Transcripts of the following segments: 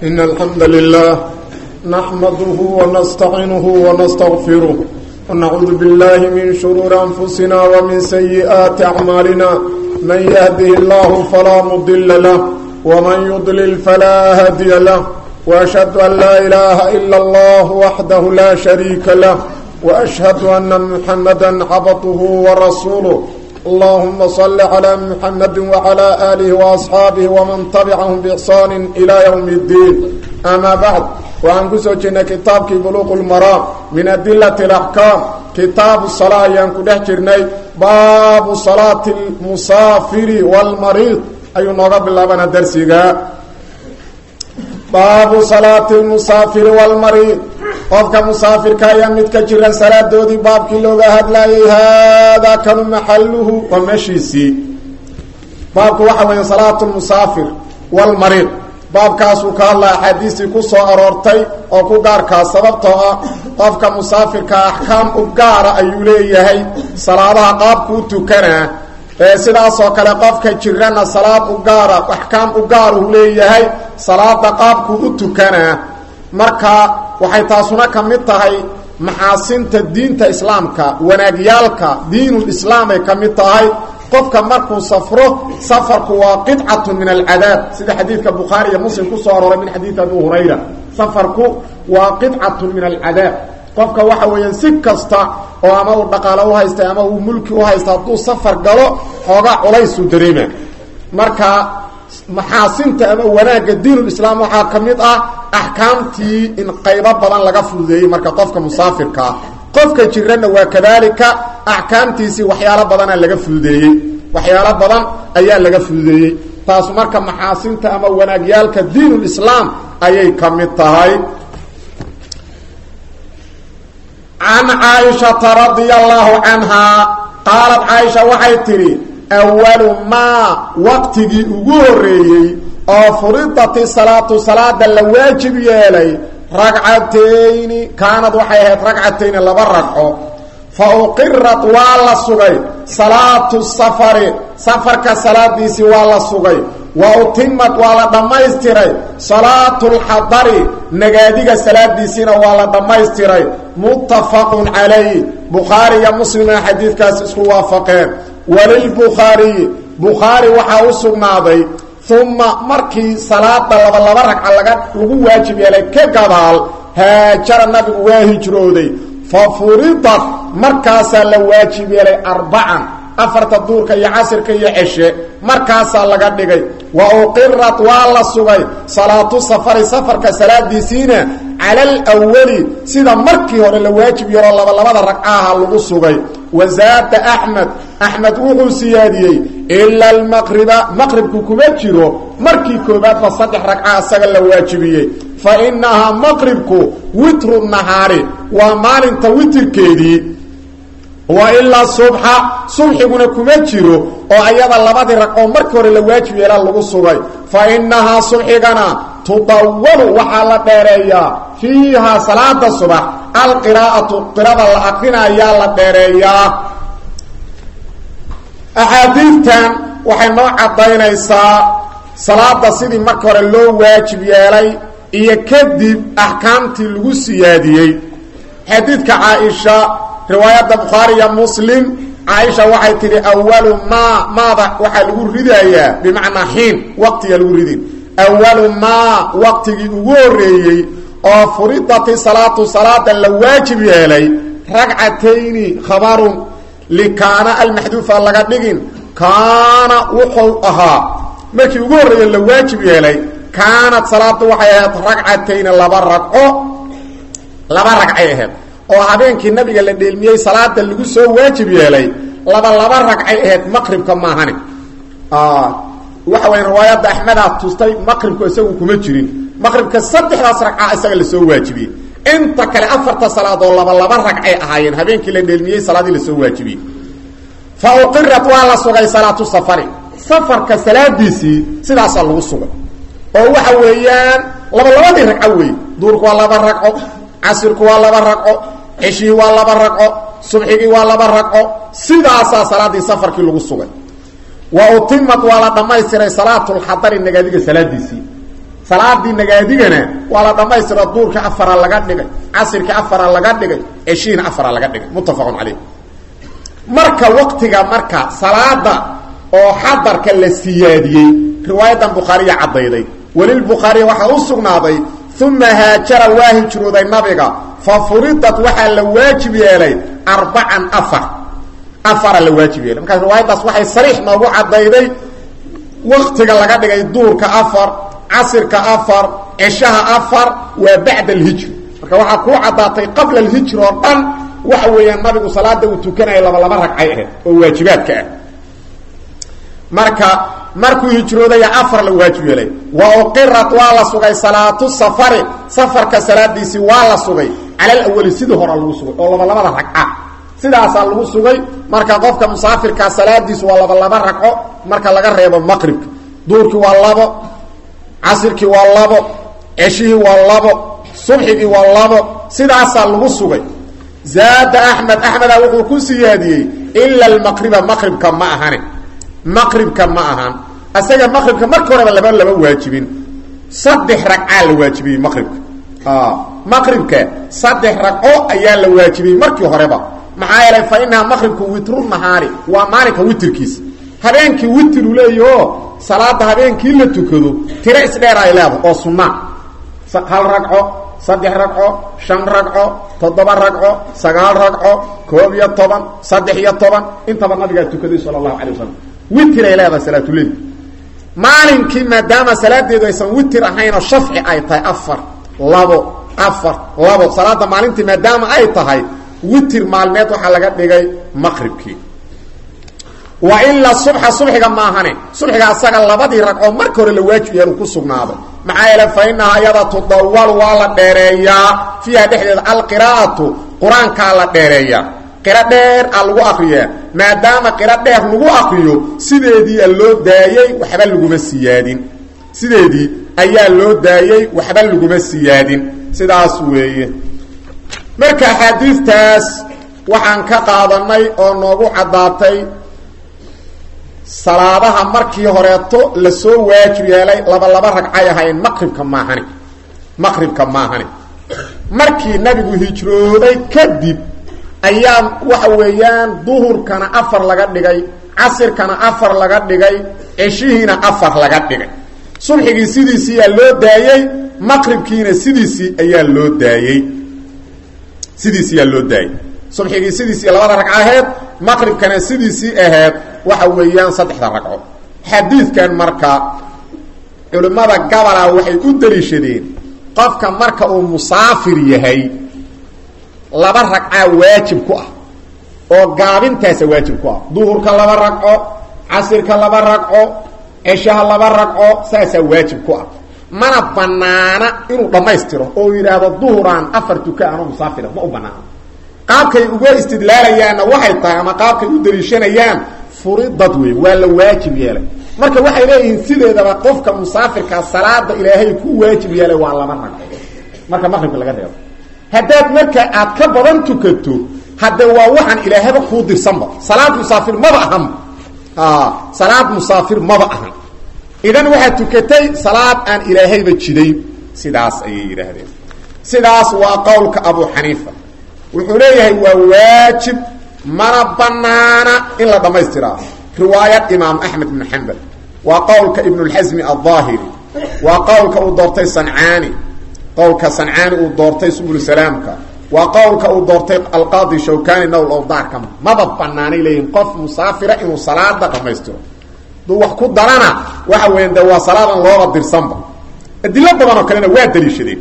إن الحمد لله نحمده ونستعينه ونستغفره ونعوذ بالله من شرور أنفسنا ومن سيئات أعمالنا من يهده الله فلا مضل له ومن يضلل فلا هادي له وأشهد أن لا إله إلا الله وحده لا شريك له وأشهد أن محمدا عبده ورسوله اللهم صل على محمد وعلى آله وأصحابه ومن تبعهم بإحسان إلى يوم الدين أما بعد وعن كسوجنا كتابك بلوغ المرام من أدلة الأحكام كتاب الصلاة ينكده جرني باب صلاة المسافر والمريض أي نغب الله بنا درسيها baabu salaati lmusaafiri walmariid qofka musaafirka ayaa mid ka jiran salaadoodii baabkii looga hadlayay haadaa kanu maxaluhu waa meeshiisii baabku waxa weeye salaatu lmusaafir walmariid baabkaasuu ka hadlaya axaadiistii ku soo aroortay oo ku gaarkaa sababtoo ah qofka musaafirka axkaam u gaara ayuu leeyahay salaadaha qaabku u tukanaa sidaasoo kale qofka jirana salaad u gaara axkaam u gaaruhu leeyahay salaada qaabkuu u tukanaa marka waxay taasuna ka mid tahay maxaasinta diinta islaamka wanaagyaalka diinulislaam ay ka mid tahay qofka markuu safro safarku waa qidcatun min alcadaab sida xadiidka bukhaari iyo muslim kusoo arooray min xadiidi abi hurayra safarku waa qidcatun min alcadaab qofka waxa weeyaan si kasta oo ama uu dhaqaalo u haystay ama uu mulki u haysta hadduu safar galo xoogaa culaysuu dareema marka maxaasinta ama wanaagga diinulislaam waxaa ka mid ah axkaamtii in qaybo badan laga fududeeyey marka qofka musaafirkaa qofka jirana waa kadaalika axkaamtiisii waxyaalo badanaa laga fududeeyey waxyaalo badan ayaa laga fududeeyey taasu marka maxaasinta ama wanaagyaalka diinulislaam ayay ka mid tahay can caaishata radia allaahu canhaa qaalad caaisha waxay tidhi awalu maa waqtigii ugu horreeyey oo furidati salaatu salaada la waajib yeelay ragcatayni kaanad waxay ahayd ragcatayni laba ragco fa uqirat waa la sugay salaatu safari safarka salaadiisii waa la sugay wa utimad waa la dhammaystiray salaatu lxadari nagaadiga salaadiisiina waa la dhammaystiray muttafaqun calayh bukhaari iyo muslima xadiidkaas isku waafaqeen walilbukhaariyi bukhaari waxaa u sugnaaday uma markii salaada laba laba ragca laga lagu waajib yeelay ka gadaal haajara nabigu waa hijrooday fa furidat markaasaa la waajib yeelay arbacan afarta duurka iyo casirka iyo ceshe markaasaa laga dhigay wa uqirat waa la sugay salaatu safari safarka salaadiisiina cala alwali sida markii hore la waajib yeelo labalabada ragcaha lagu sugay wazaada axmed axmed wuxuu siyaadiyey ila almaqriba maqribku kuma jiro markii koobaadba saddex ragca isaga la waajibiyey fa inahaa maqribku witru nahaari waa maalinta witirkeedii wa ilaa subxa subxiguna kuma jiro oo ayada labadii ragcoo markii hore la waajib yeela lagu sugay fa inahaa subxigana tudawalu waxaa la dheereeyaa fiihaa salaada subax alqiraa'atu qirada la aqrinayaa la dheereeyaa axaadiidtan waxay noo caddaynaysaa salaada sidii marka hore loo waajib yeelay iyo kadib axkaamtii lagu siyaadiyey xadiidka caaisha riwaayadda bukhaari iyo muslim caaisha waxay tidhi awalu maa maada waxaa lagu ridayaa bimacnaa xiin waqtiga lagu ridin awalu maa waqtigii ugu horreeyey oo furidati salaatu salaada la waajib yeelay ragcatayni khabarun likaana almaxduufa laga dhigin kaana wuxuu ahaa markii ugu horreeye la waajib yeelay kaanad salaadu waxay ahayd ragcatayni laba ragco laba ragcay ahayd oo habeenkii nabiga la dheelmiyey salaada lagu soo waajib yeelay laba laba ragcay ahayd maqribka maahane waxa waya riwaayadda axmedaa tustay maqribku isagu kuma jirin maqribka saddexdaas ragca isaga lasoo waajibiyey inta kale afarta salaadoo laba laba ragcay ahaayeen habeenkii la dheelmiyey salaadii lasoo waajibiyey fa uqirat waa la sugay salaatu safari safarka salaadiisii sidaasaa lagu sugay oo waxa weeyaan laba labadii ragco weeye duurku waa laba ragco casirku waa laba ragco ceshihii waa laba ragco subxigii waa laba ragco sidaasaa salaadii safarkii lagu sugay wa utimad waa la dhammaystiray salaatulxadari nagaadiga salaadiisii salaadii nagaadigana waa la dhammaystira duurka afara laga dhigay casirka afara laga dhigay ceshiina afara laga dhigay muttafaqun caleyh marka waqtiga marka salaada oo xadarka la siyaadiyey riwaayadan bukhaariya caddayday welilbukhaariya waxaa u sugnaaday uma haajara waa hijrooday nabiga fa furidat waxaa la waajib yeelay arbacan afar afara la waajib yeelay markaas riwaayaddaas waxay sariix noogu caddayday waktiga laga dhigay duurka afar casirka afar ceshaha afar waa bacda alhijri marka waxaa kuu caddaatay qabla alhijri oo dhan waxa weeyaan nabigu salaada uu tukanaya laba laba ragcay ahayd oo waajibaadka ah marka markuu hijroodaya afar la waajib yeelay wa uqirat waa la sugay salaatu safari safarka salaadiisii waa la sugay cala alawali sidii hore lagu sugay oo laba labada ragca sidaasaa lagu sugay marka qofka musaafirkaa salaadiisu waa laba laba ragco marka laga reebo maqribka duurkii waa labo casirkii waa labo ceshihii waa labo subxigii waa labo sidaasaa lagu sugay zaada axmed axmeda wuxuu ku siyaadiyey ila almaqriba maqribka ma ahane maqribka ma ahan isaga maqribka marka horeba laba laba waajibin saddex ragcaa la waajibiyey maqribka maqribka saddex ragco ayaa la waajibiyey markii horeba maxaa yeelay fa inaha maqribku witru nahaari waa maalinka witrkiisa habeenkii witru leeyaho salaada habeenkii la tukado tiro isdheer ay leedahay oo sunna hal ragco saddex ragco shan ragco toddoba ragco sagaal ragco koob iyo toban saddex iyo toban intaba nabigaa tukaday sala allahu calay wasalam witir ay leedahay salaatuleil maalinkii maadaama salaadeedu aysan witir ahaynoo shafci ay tahay afar labo afar labo salaada maalintii maadaama ay tahay witir maalmeed waxaa laga dhigay maqribkii wa ilaa subxa subxiga maahane subxiga asaga labadii ragcoo marka hore la waajib yeelu ku sugnaaday maxaa yeele fa inahaa iyada tudawalu waa la dheereeyaa fiiha dhexdeeda alqiraa'atu qur-aankaa la dheereeyaa qiro dheer aa lagu akriyaa maadaama qiro dheer lagu akriyo sideedii a loo daayey waxba laguma siyaadin sideedii ayaa loo daayey waxba laguma siyaadin sidaas weeye marka axaadiistaas waxaan ka qaadanay oo noogu caddaatay salaadaha markii horeeto lasoo waajib yeelay laba laba ragcay ahayn maqribka maahani maqribka maahani markii nabigu hijrooday kadib ayaa waxa weeyaan duhurkana afar laga dhigay casirkana afar laga dhigay ceshihiina afar laga dhigay subxigii sidiisii ayaa loo daayey maqribkiina sidiisii ayaa loo daayey sidiisii ayaa loo daayey subxigii sidiisii labada ragco aheed maqribkana sidiisii aheed waxa weeyaan saddexda ragco xadiidkan marka culimmada gabalaa waxay u daliishadeen qofka marka uu musaafir yahay laba ragcaa waajib ku ah oo gaabintaasa waajib ku ah duhurka laba ragco casirka laba ragco ceshaha laba ragco saasaa waajib ku ah mana banaana inuu dhammaystiro oo yidhaahdo duhuraan afar tuka anoo musaafira ma u banaano qaabkay uga istidlaalayaanna waxay tahay ama qaabkay u daliishanayaan furidad wey waa la waajib yeelay marka waxay leeyihiin sideedaba qofka musaafirkaa salaada ilaahay ku waajib yeelay waa laba ragco marka maqribka laga reebo haddaad marka aad ka badan tukato hadde waa waxaan ilaahaba kuu dirsanba salaad musaafir maba ahan salaad musaafir maba ahan idan waxaad tukatay salaad aan ilaahayba jidayn sidaas ayay yidhaahdeen sidaas waa qowlka abu xaniifa wuxuu leeyahay waa waajib mana banaana in la dhamaystiraa riwaayad imaam axmed ibn xambal waa qowlka ibnulxasmi aldaahiri waa qowlka uu doortay sancaani qowlka sancaani uu doortay subul salaamka waa qowlka uu doortay alqaadi shawkani nowl owdaarka maba banaanay leeyihin qof musaafira inuu salaada dhamaystiro duu wax ku darana waxa weyan de waa salaadan looba dirsanba adilo badan oo kalena waa daliishadeen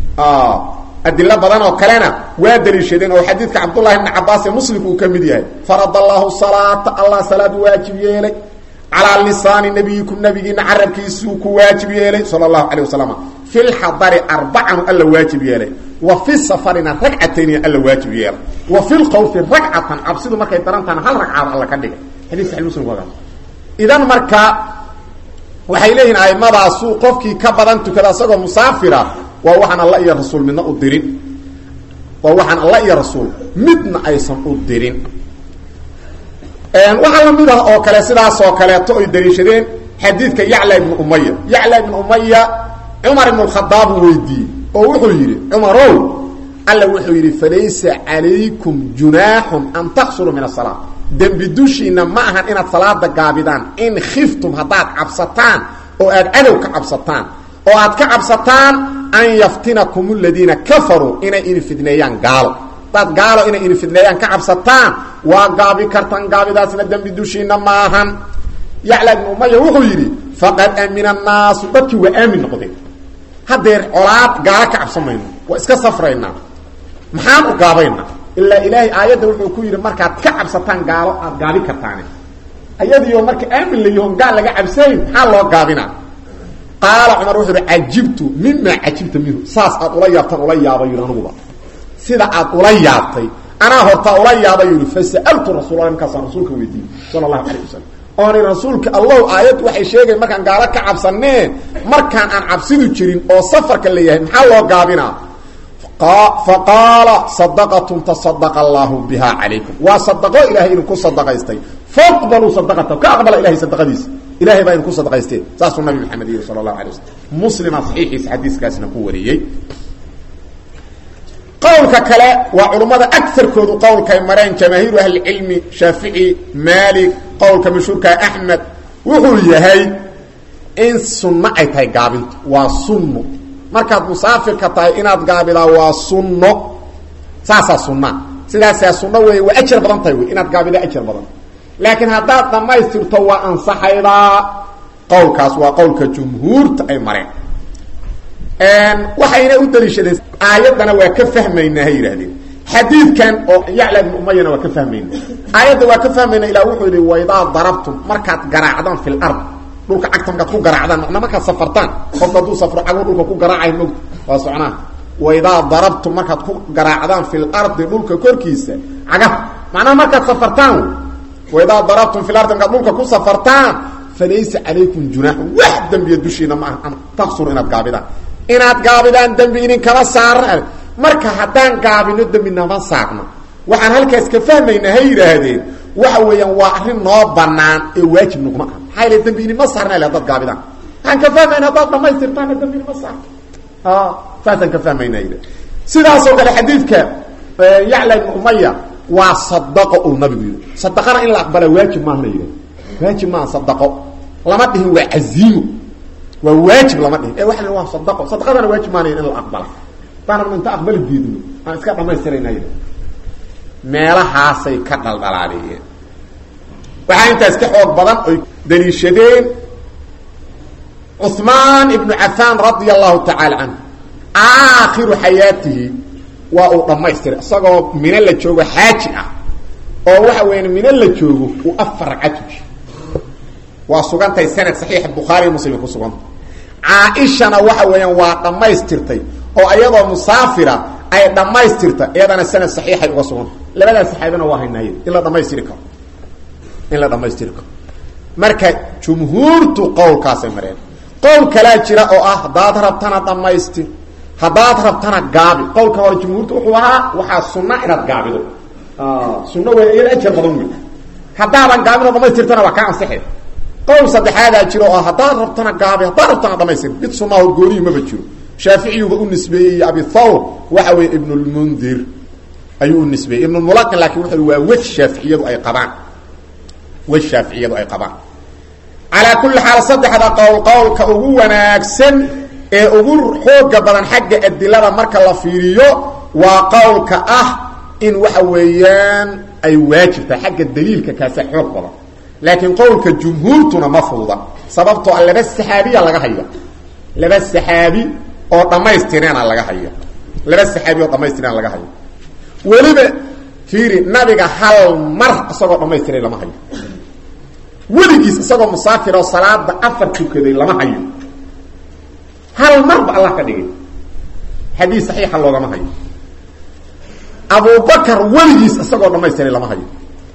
adilo badan oo kalena waa daliishadeen oo xadiidka cabdullahi bni cabaas ee muslimku uu ka mid yahay farad allahu salaata allah salaad waajib yeelay calaa lisaani nabiyikum nabigiina carabkiisuu ku waajib yeelay sala allahu calayh wasalam fi lxadari arbacanu alla waajib yeelay wa fi safarina ragcatayni alla waajib yeelay wa fi lkhawfi ragcatan cabsidu markay darantaana hal ragcaaba alla ka dhigay xadis saxi muslim waa idan marka waxay leeyihin aimadaasu qofkii ka badan tukada isagoo musaafira waa waxaan alla iyo rasuul midna u dirin waa waxaan alla iyo rasuul midna aysan u dirin waxaa lamid ah oo kale sidaas oo kaleeto ay daliishadeen xadiidka yacla ibnu umaya yacla ibnu umaya cumar ibn khadaab uu weydiiyey oo wuxuu yidhi cumarow alla wuxuu yidhi falaysa calaykum junaaxun an taqsuruu min asalaa dembi dushiina ma ahan inaad salaada gaabidaan in khiftum haddaad cabsataan oo aad cadow ka cabsataan oo aad ka cabsataan an yaftinakum aladiina kafaruu inay ini fidneeyaan gaalo hadaad gaalo inay ini fidneeyaan ka cabsataan waa gaabi kartaan gaabidaasna dembi dushiina ma ahan yacla ibnu umaya wuxuu yidhi faqad amina annaasu dadkii waa aamin noqdeen haddeer colaad gaalo ka cabsan mayno waa iska safraynaa maxaan u gaabaynaa ilaa ilaahay aayadda wuxuu ku yidhi markaad ka cabsataan gaalo aad gaabi kartaane ayadiioo marka aamin la yahoon gaal laga cabsayn maxaa loo gaabinaa qaala cumar wuxuu ihi cajibtu mimaa cajibta minhu saas aad ula yaabtaan ula yaabay yidhi anuguba sida aad ula yaabtay anaa hortaa ula yaabay yidhi fasa'altu rasuulala markaasaan rasuulka weydiiyey sala allahu calayh wasalam ooni rasuulka allow aayaddu waxay sheegayn markaan gaalo ka cabsaneen markaan aan cabsidu jirin oo safarka la yahay maxaa loo gaabinaa faqaala sadaqatun tasadaqa allaahu biha calaykum waa sadaqo ilahay idinku sadaqaystay faqbaluu sadaqata ka aqbala ilahay sadaqadiisa ilahay baa idinku sadaqaysteen saasuu nabi maxamed yidhi sala allahu alay waslm muslima saxiixiisa xadiiskaasna ku wariyey qowlka kale waa culummada agarkoodu qowlkay mareen jamaahiiru ahlicilmi shaafici maalik qowlka mashhuurkaa axmed wuxuu yahay in sunno ay tahay gaabintu waa sunno markaad musaafirka tahay inaad gaabidaa waa sunno saasaa sunna sidaasaa sunno wey waa ajar badan tahay wey inaad gaabidaa ajar badan laakiin haddaad dhammaystirto waa ansaxaydaa qowlkaas waa qowlka jumhuurta ay mareen waxayna u daliishadeen aayaddana waa ka fahmaynaa hay yidhahdeen xadiidkan oo yacla ibnu umayana waa ka fahmayna aayadda waa ka fahmayna ilah wuxuu yidhi waydaa darabtum markaad garaacdaan fi lard dhulka cagta markaad ku garaacdaan macnaa markaad safartaan qofka hadduu safro cagu dhulka ku garaacay mogta waa socnaa waydaa darabtum markaad ku garaacdaan fi lardi dhulka korkiisa cagah macnaha markaad safartaan waydaa darabtum fi lardi markaad dhulka ku safartaan falaysa calaykum junaaxun wax dembiya dushiina ma aha an taqsuru inaad gaabidaan inaad gaabidaan dembi idinkama saarna marka haddaan gaabino dembi nama saarno waxaan halkaas ka fahmaynaa ha yidhaahdeen waxa weeyaan waa arrin noo banaan ee waajib naguma aha maxaa yale dembi inima saarna le hadaad gaabidaan waxaan ka fahmayna haddaad dhamaystirtaana dembi inima saarno saasaan ka fahmayna yidhah sidaasoo kale xadiidka yacla ibn umaya waa sadaqo uu nabigu yidhi sadaqana in la aqbala waajib maahana yidhah waajib maaha sadaqo lama dhihin waa caziimo waa waajib lama dhihin ee waa waa sadaqo sadaqadana waajib maana in la aqbala hadaanan inta aqbali diidno aan iska dhamaystirayna yidha meelahaasay ka dhaldhalaaliyeen waxaa intaas ka xoog badan oy daliishadeen cuثmaan ibnu cafaan radia allahu tacaala canhu aakhiru xayaatihi waa uu dhamaystiray isagoo mino la joogo xaaji ah oo waxa weya mino la joogo uu afar ragca tuji waa sugantahay sanad saxiixa bukhaariy muslim ku suganta caaishana waxa weeyaan waa dhammaystirtay oo iyadoo musaafira ay dhammaystirta iyadana sanad saxiixay uga suganta labadaas saxaabina waa haynaaye in la dhamaystiri karo in la dhamaystiri karo marka jumhuurtu qowlkaasay mareen qowl kalaa jira oo ah haddaad rabtana dhamaystir haddaad rabtana gaabi qowlka hore jumhuurtu wuxuu ahaa waxaa sunna inaad gaabido sunno wey iyada ajar badan wey haddaadan gaabinoo dhamaystirtana waa kaa ansixay qowl saddexaadaa jiro oo haddaad rabtana gaabi haddaad rabtana dhamaystir mid sunnaho gooniyi maba jiro shaaficiyuba u nisbeeyey iyo abi thawr waxa weeye ibnulmundir ayuu u nisbeeyey ibnulmulaqin laakin wuxu waa wej shaaficiyadu ay qabaan wej shaaficiyadu ay qabaan calaa kulli xaal saddexda qowl qowlka ugu wanaagsan ee ugu xooga badan xagga adilada marka la fiiriyo waa qowlka ah in waxa weeyaan ay waajibtahay xagga daliilka kaasa xoog badan laakiin qowlka jumhuurtuna ma fuuda sababtoo a laba saxaabiya laga haya laba saxaabi oo dhammaystireena laga haya laba saxaabi oo dhammaystireena laga hayo weliba fiiri nabiga hal mar isagoo dhammaystiray lama hayo weligiis isagoo musaafir oo salaada afar tukaday lama hayo hal marba allah ka dhigay xadiis saxiixa loogama hayo abubakar weligiis isagoo dhamaystiray lama hayo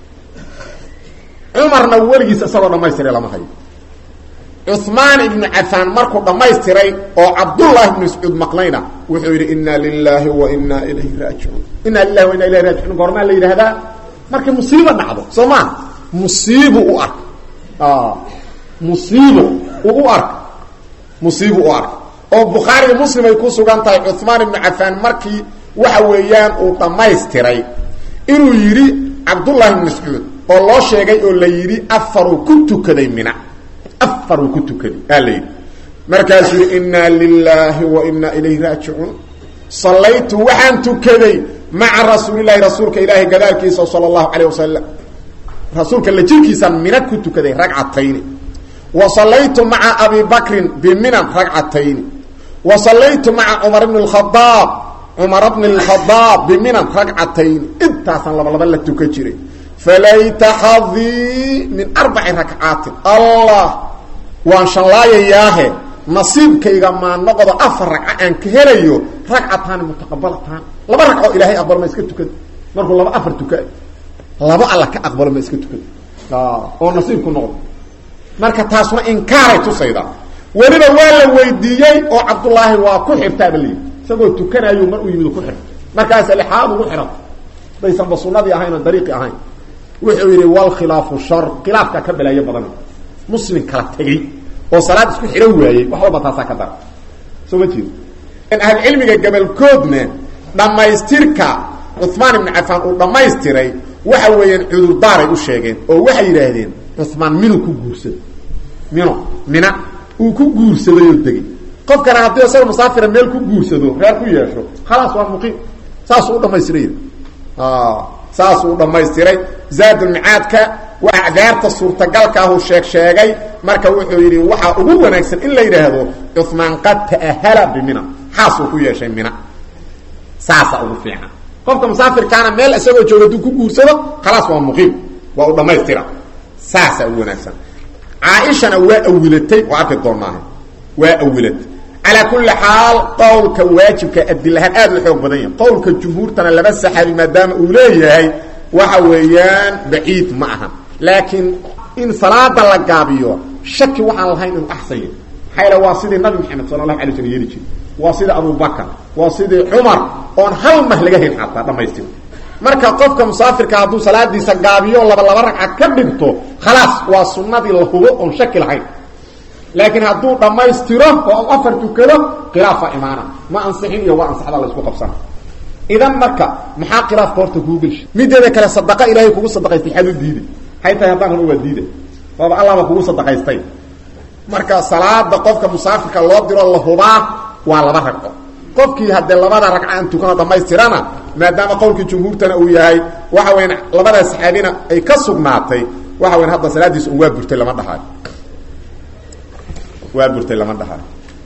cumarna weligiis isagoo dhamaystiray lama hayo cuثmaan ibnu cafaan markuu dhamaystiray oo cabdullah ibnu mascuud maqlayna wuxuu yidhi ina lilahi wa ina ilayhi raajicuun ina lilahi wa ina ilayhi rajicuun goormaa la yidhaahdaa markay musiibo dhacdo soo maa musiibu u ark musiibo u u ark musiibu u ark oo bukhaari muslim ay ku sugan tahay cuhmaan ibnu cafaan markii waxa weeyaan uu dhammaystiray inuu yidhi cabdullahi ibn mascuud oo loo sheegay oo la yidhi afaruu ku tukaday mina afaruu ku tukaday aa la yidhi markaasuu yidhi inaa lilaahi wa inaa ilayhi raajicuun sallaytu waxaan tukaday maca rasuulilahi rasuulka ilaahi gadaalkiisa sala allahu calayh wasalam rasuulka la jirkiisaan mina ku tukaday ragcatayni wa sallaytu maca abi bakrin biminan ragcatayni wa sallaytu maca cumar bni اkhadaab cumar bni اlkhadaab biminan ragcatayni intaasaan laba laba la tukan jiray falayta xadii min arbaci rakcaatin allah waan shanlaayayaahe nasiibkayga maa noqdo afar ragco aan ka helayo ragcataani mutaqabalataani laba ragco ilaahay aqbalo ma iska tukada markuu laba afar tuka laba alla ka aqbalo ma iska tukada oo nasiibku noqdo marka taasuna inkaaray tusayda weliba waa la weydiiyey oo cabdullaahi waa ku xirtaaba layidhi isagoo tukanayo mar u yimid ku xirta markaasa lixaad ugu xihan daysanba sunadii ahayn oo dariiqi ahayn wuxuu yidhi walkhilaafu shar khilaafkaa ka balaayo badan muslim kala tegey oo salaad isku xidhan waayey wax walba taasaa ka dara soo ma jeedo ahlucilmiga gabalkoodna dhammaystirka cuhmaan ibnu cafaan uu dhammaystiray waxa weeyaan cudurdaaray u sheegeen oo waxay yidhaahdeen cuhmaan minu ku guursado mino mina uu ku guursaday oo degey qofkana haddii isaga musaafira meel ku guursado reer ku yeesho khalaas waa muqiim saasuu u dhamaystiray saasuu u dhammaystiray zaadulmicaadka waa acdaarta suurtagalka ahuu sheeg sheegay marka wuxuu yidhi waxaa ugu wanaagsan in la yidhaahdo cuhmaan qad ta'ahala bimina xaasuu ku yeeshay mina saasaa ugu fiican qofka musaafirkaana meel isagoo jooga haduu ku guursado khalaas waa muqiim waa u dhammaystira saasaa ugu wanaagsan caaishana waa awilatay oo arki doonaaha waa awilatay calaa kulli xaal qowlka waajibka adilahaan aad u xoog badan yahay qowlka jumhuurtana laba saxaabi maadaama uu leeyahay waxa weeyaan baciid ma aha laakiin in salaada la gaabiyo shaki waxaan lahayn inuu axsan yahay maxaa yaele waa sidii nabi maxamed sala allahu alay slm yeeli jiray waa sidii abubakar waa sidii cumar oon hal mah laga hayn xataa dhamaystir marka qofka musaafirka hadduu salaadiisa gaabiyo laba laba ragca ka dhinto khalaas waa sunnadii la hubo oon shaki lahayn laakiin hadduu dhammaystiro oo afar tukado khilaafa imaana ma ansixin iyo waa ansaxda la isku qabsana idan marka maxaa khilaafka horta kuu gelsha mideeda kale sadaqa ilaahay kugu sadaqaystay xad u diiday hay tahay haddaan run waa diida waaba allahba kugu sadaqaystay marka salaada qofka musaafirka loo diro la hubaa waa laba ragco qofkii haddee labada ragca aan tukano dhammaystirana maadaama qowlkii jumhuurtana uu yahay waxa weyan labadaa saxaabina ay ka sugnaatay waxa weyan hadda salaadiis un waa burtay lama dhahaayo waa burtay lama dhahaayo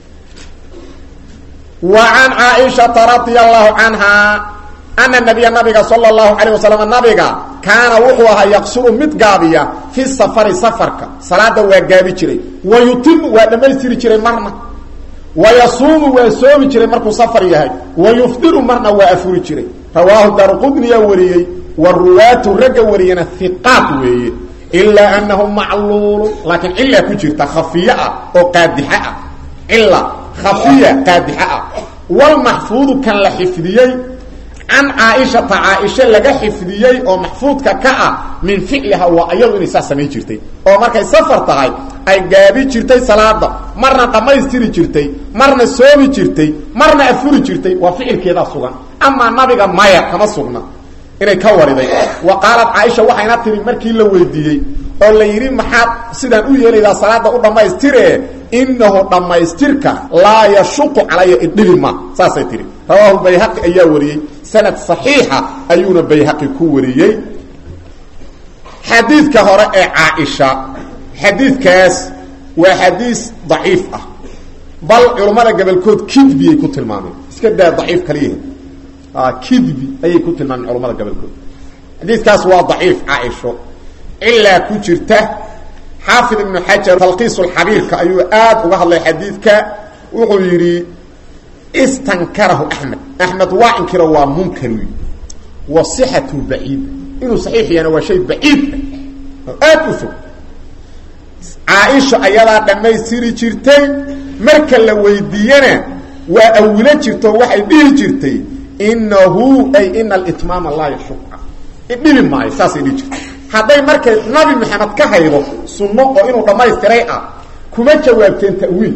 wa can caaishata radia allahu canha ana nabiya nabiga sala allahu calayh wasalam nabiga kaana wuxuu ahaa yaqsuru mid gaabiya fi safari safarka salaada waa gaabi jiray wa yutimu waa dhammaystiri jiray marna wa yasuumu waa soomi jiray markuu safar yahay wa yufdiru marna waa afuri jiray rawaahu daaruqudniyaa wariyey wa ruwaatu ragga wariyana hiqaat weeye ilaa anahu macluulu laakiin cilaa ku jirta khafiye ah oo qaadixa ah cila khafiya qaadixa ah walmaxfuudu kan la xifdiyey can caaishata caaisha laga xifdiyey oo maxfuudka ka ah min ficliha waa iyadu inay saas samayn jirtay oo markay safar tahay ay gaabi jirtay salaada marna dhammaystiri jirtay marna soomi jirtay marna afuri jirtay waa ficilkeedaa sugan amaa nabiga maya kama sugna inay ka wariday wa qaalad caaisha waxayna tiri markii la weydiiyey oo la yidhi maxaad sidaan u yeelaydaa salaada u dhammaystire inahu dhammaystirka laa yashuqu calaya idhibi ma saasay tihi rawaahu bayhaqi ayaa wariyey sanad saxiixa ayuuna bayhaqi ku wariyey xadiidka hore ee caaisha xadiidkaas waa xadiis daciif ah bal culammada gabolkood kidbiyay ku tilmaameen iska daa daciif kaliyahe kidbi ayay ku tilmaameen culamada gabolkood xadiidkaas waa daciif caaisho cilaa ku jirta xaafid ibnu xajar talqiisulxabiirka ayuu aad uga hadlay xadiidka wuxuu yidhi istankarahu axmed axmed waa inkiro waa munkar wy wa sixatu baciid inuu saxiix yahana waa shay baciida oo aad u fog caaisha ayadaa dhammaystiri jirtay marka la weydiiyena waa awilo jirto waxay dhihi jirtay inahu ay ina alitmaama laa yashuqa idhibi maayo saasay dhihi jirtay hadday markay nabi maxamed ka haydo sunno oo inuu dhammaystiray ah kuma jawaabteen ta'wiil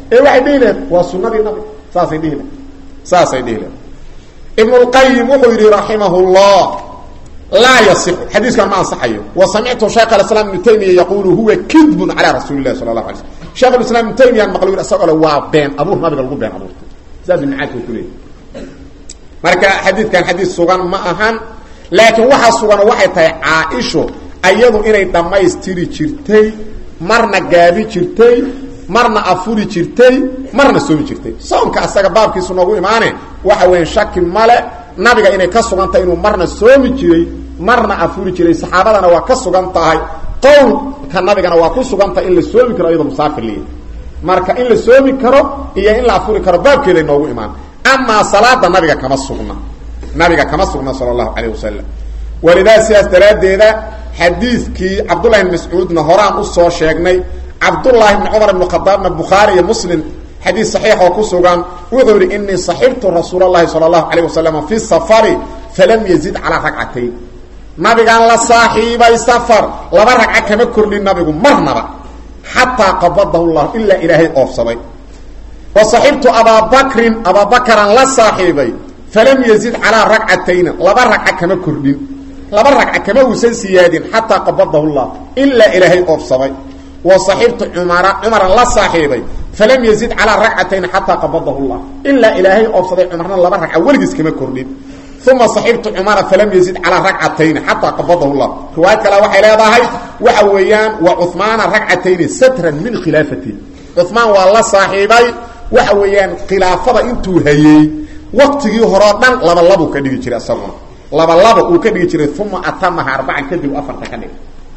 ee waxay dhihi lehed waa sunadii nabiga saasay dhihi lehed saasay dhihi lehed ibnulqayim wuxuu yidhi raximahullah laa yasixu xadiiskan ma ansaxayo wa samictu shaykh alislaam ibnu taymiya yaquulu huwa kidbun calaa rasuuli lahi sala allahu alay slm sheekh islam ibnu taymiyaan maqlo yidhi isagoo le waa been abuur nabiga lagu been abuurtay saas ibnucaadka ku leeyay marka xadiidkan xadiis sugan ma ahan laakiin waxaa sugan waxay tahay caa-isho ayadu inay dhammaystiri jirtay marna gaabi jirtay marna afuri jirtay marna soomi jirtay soomka asaga baabkiisu noogu imaane waxa weya shaki male nabiga inay ka sugan tahay inuu marna soomi jiray marna afuri jiray saxaabadana waa ka sugan tahay qowlka nabigana waa ku sugan tahay in la soomi karo iyadoo musaafir leeyahy marka in la soomi karo iyo in la afuri karo baabkeeday noogu imaan amaa salaada nabiga kama sugna nabiga kama sugna sala allahu calayh wasalam walidaa sidaas daraaddeeda xadiidkii cabdullahi bn mascuudna horaan usoo sheegnay cabdullaahi bni cumar ibn khadaabna bukhaari iyo muslim xadiis saxiix oo ku sugan wuxuu yihi inii saxibtu rasuula llahi sala allahu calayh wasalam fi safari falam yazid calaa ragcatayn nabigaan la saaxiibay safar laba ragca kama kordhin nabigu marnaba xataa qabadahu llah ilaa ilaahay oofsaday wa saxibtu abaa bakrin abaa bakaraan la saaxiibay falam yazid calaa ragcatayna laba ragca kama kordhin laba ragca kama uusan siyaadin xataa qabadahu llah ilaa ilaahay oofsaday wa saxibtu cumara cumaran la saaxiibay falam yazid calaa ragcatayn xataa qabadahu llah ilaa ilaahay oofsaday cumarna laba ragca weligiis kama kordhin uma saxibtu cumara falam yazid calaa ragcatayni xataa qabadahu llah riwaayad kale waxay leedahay waxa weeyaan wa cumaana ragcatayni satran min khilaafati cumaan waa la saaxiibay waxa weeyaan khilaafada intuu hayey waqtigii horeo dhan labalabuu ka dhigi jiray isaguna labalaba uu ka dhigi jiray uma atamaha arbacan kadib afarta ka dhig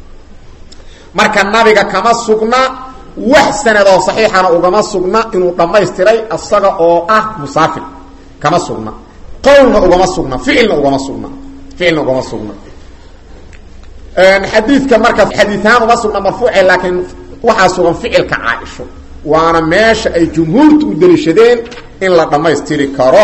marka nabiga kama sugna wax sanadoo saxiixana ugama sugna inuu dhammaystiray isaga oo ah musaafir kama sugna qowlna ugama sugna ficilna ugama sugna ficilna ugama sugna xadiidka marka xadiiahaan uma sugna marfuuce laakiin waxaa sugan ficilka caaisho waana meesha ay jumhuurta u daliishadeen in la dhamaystiri karo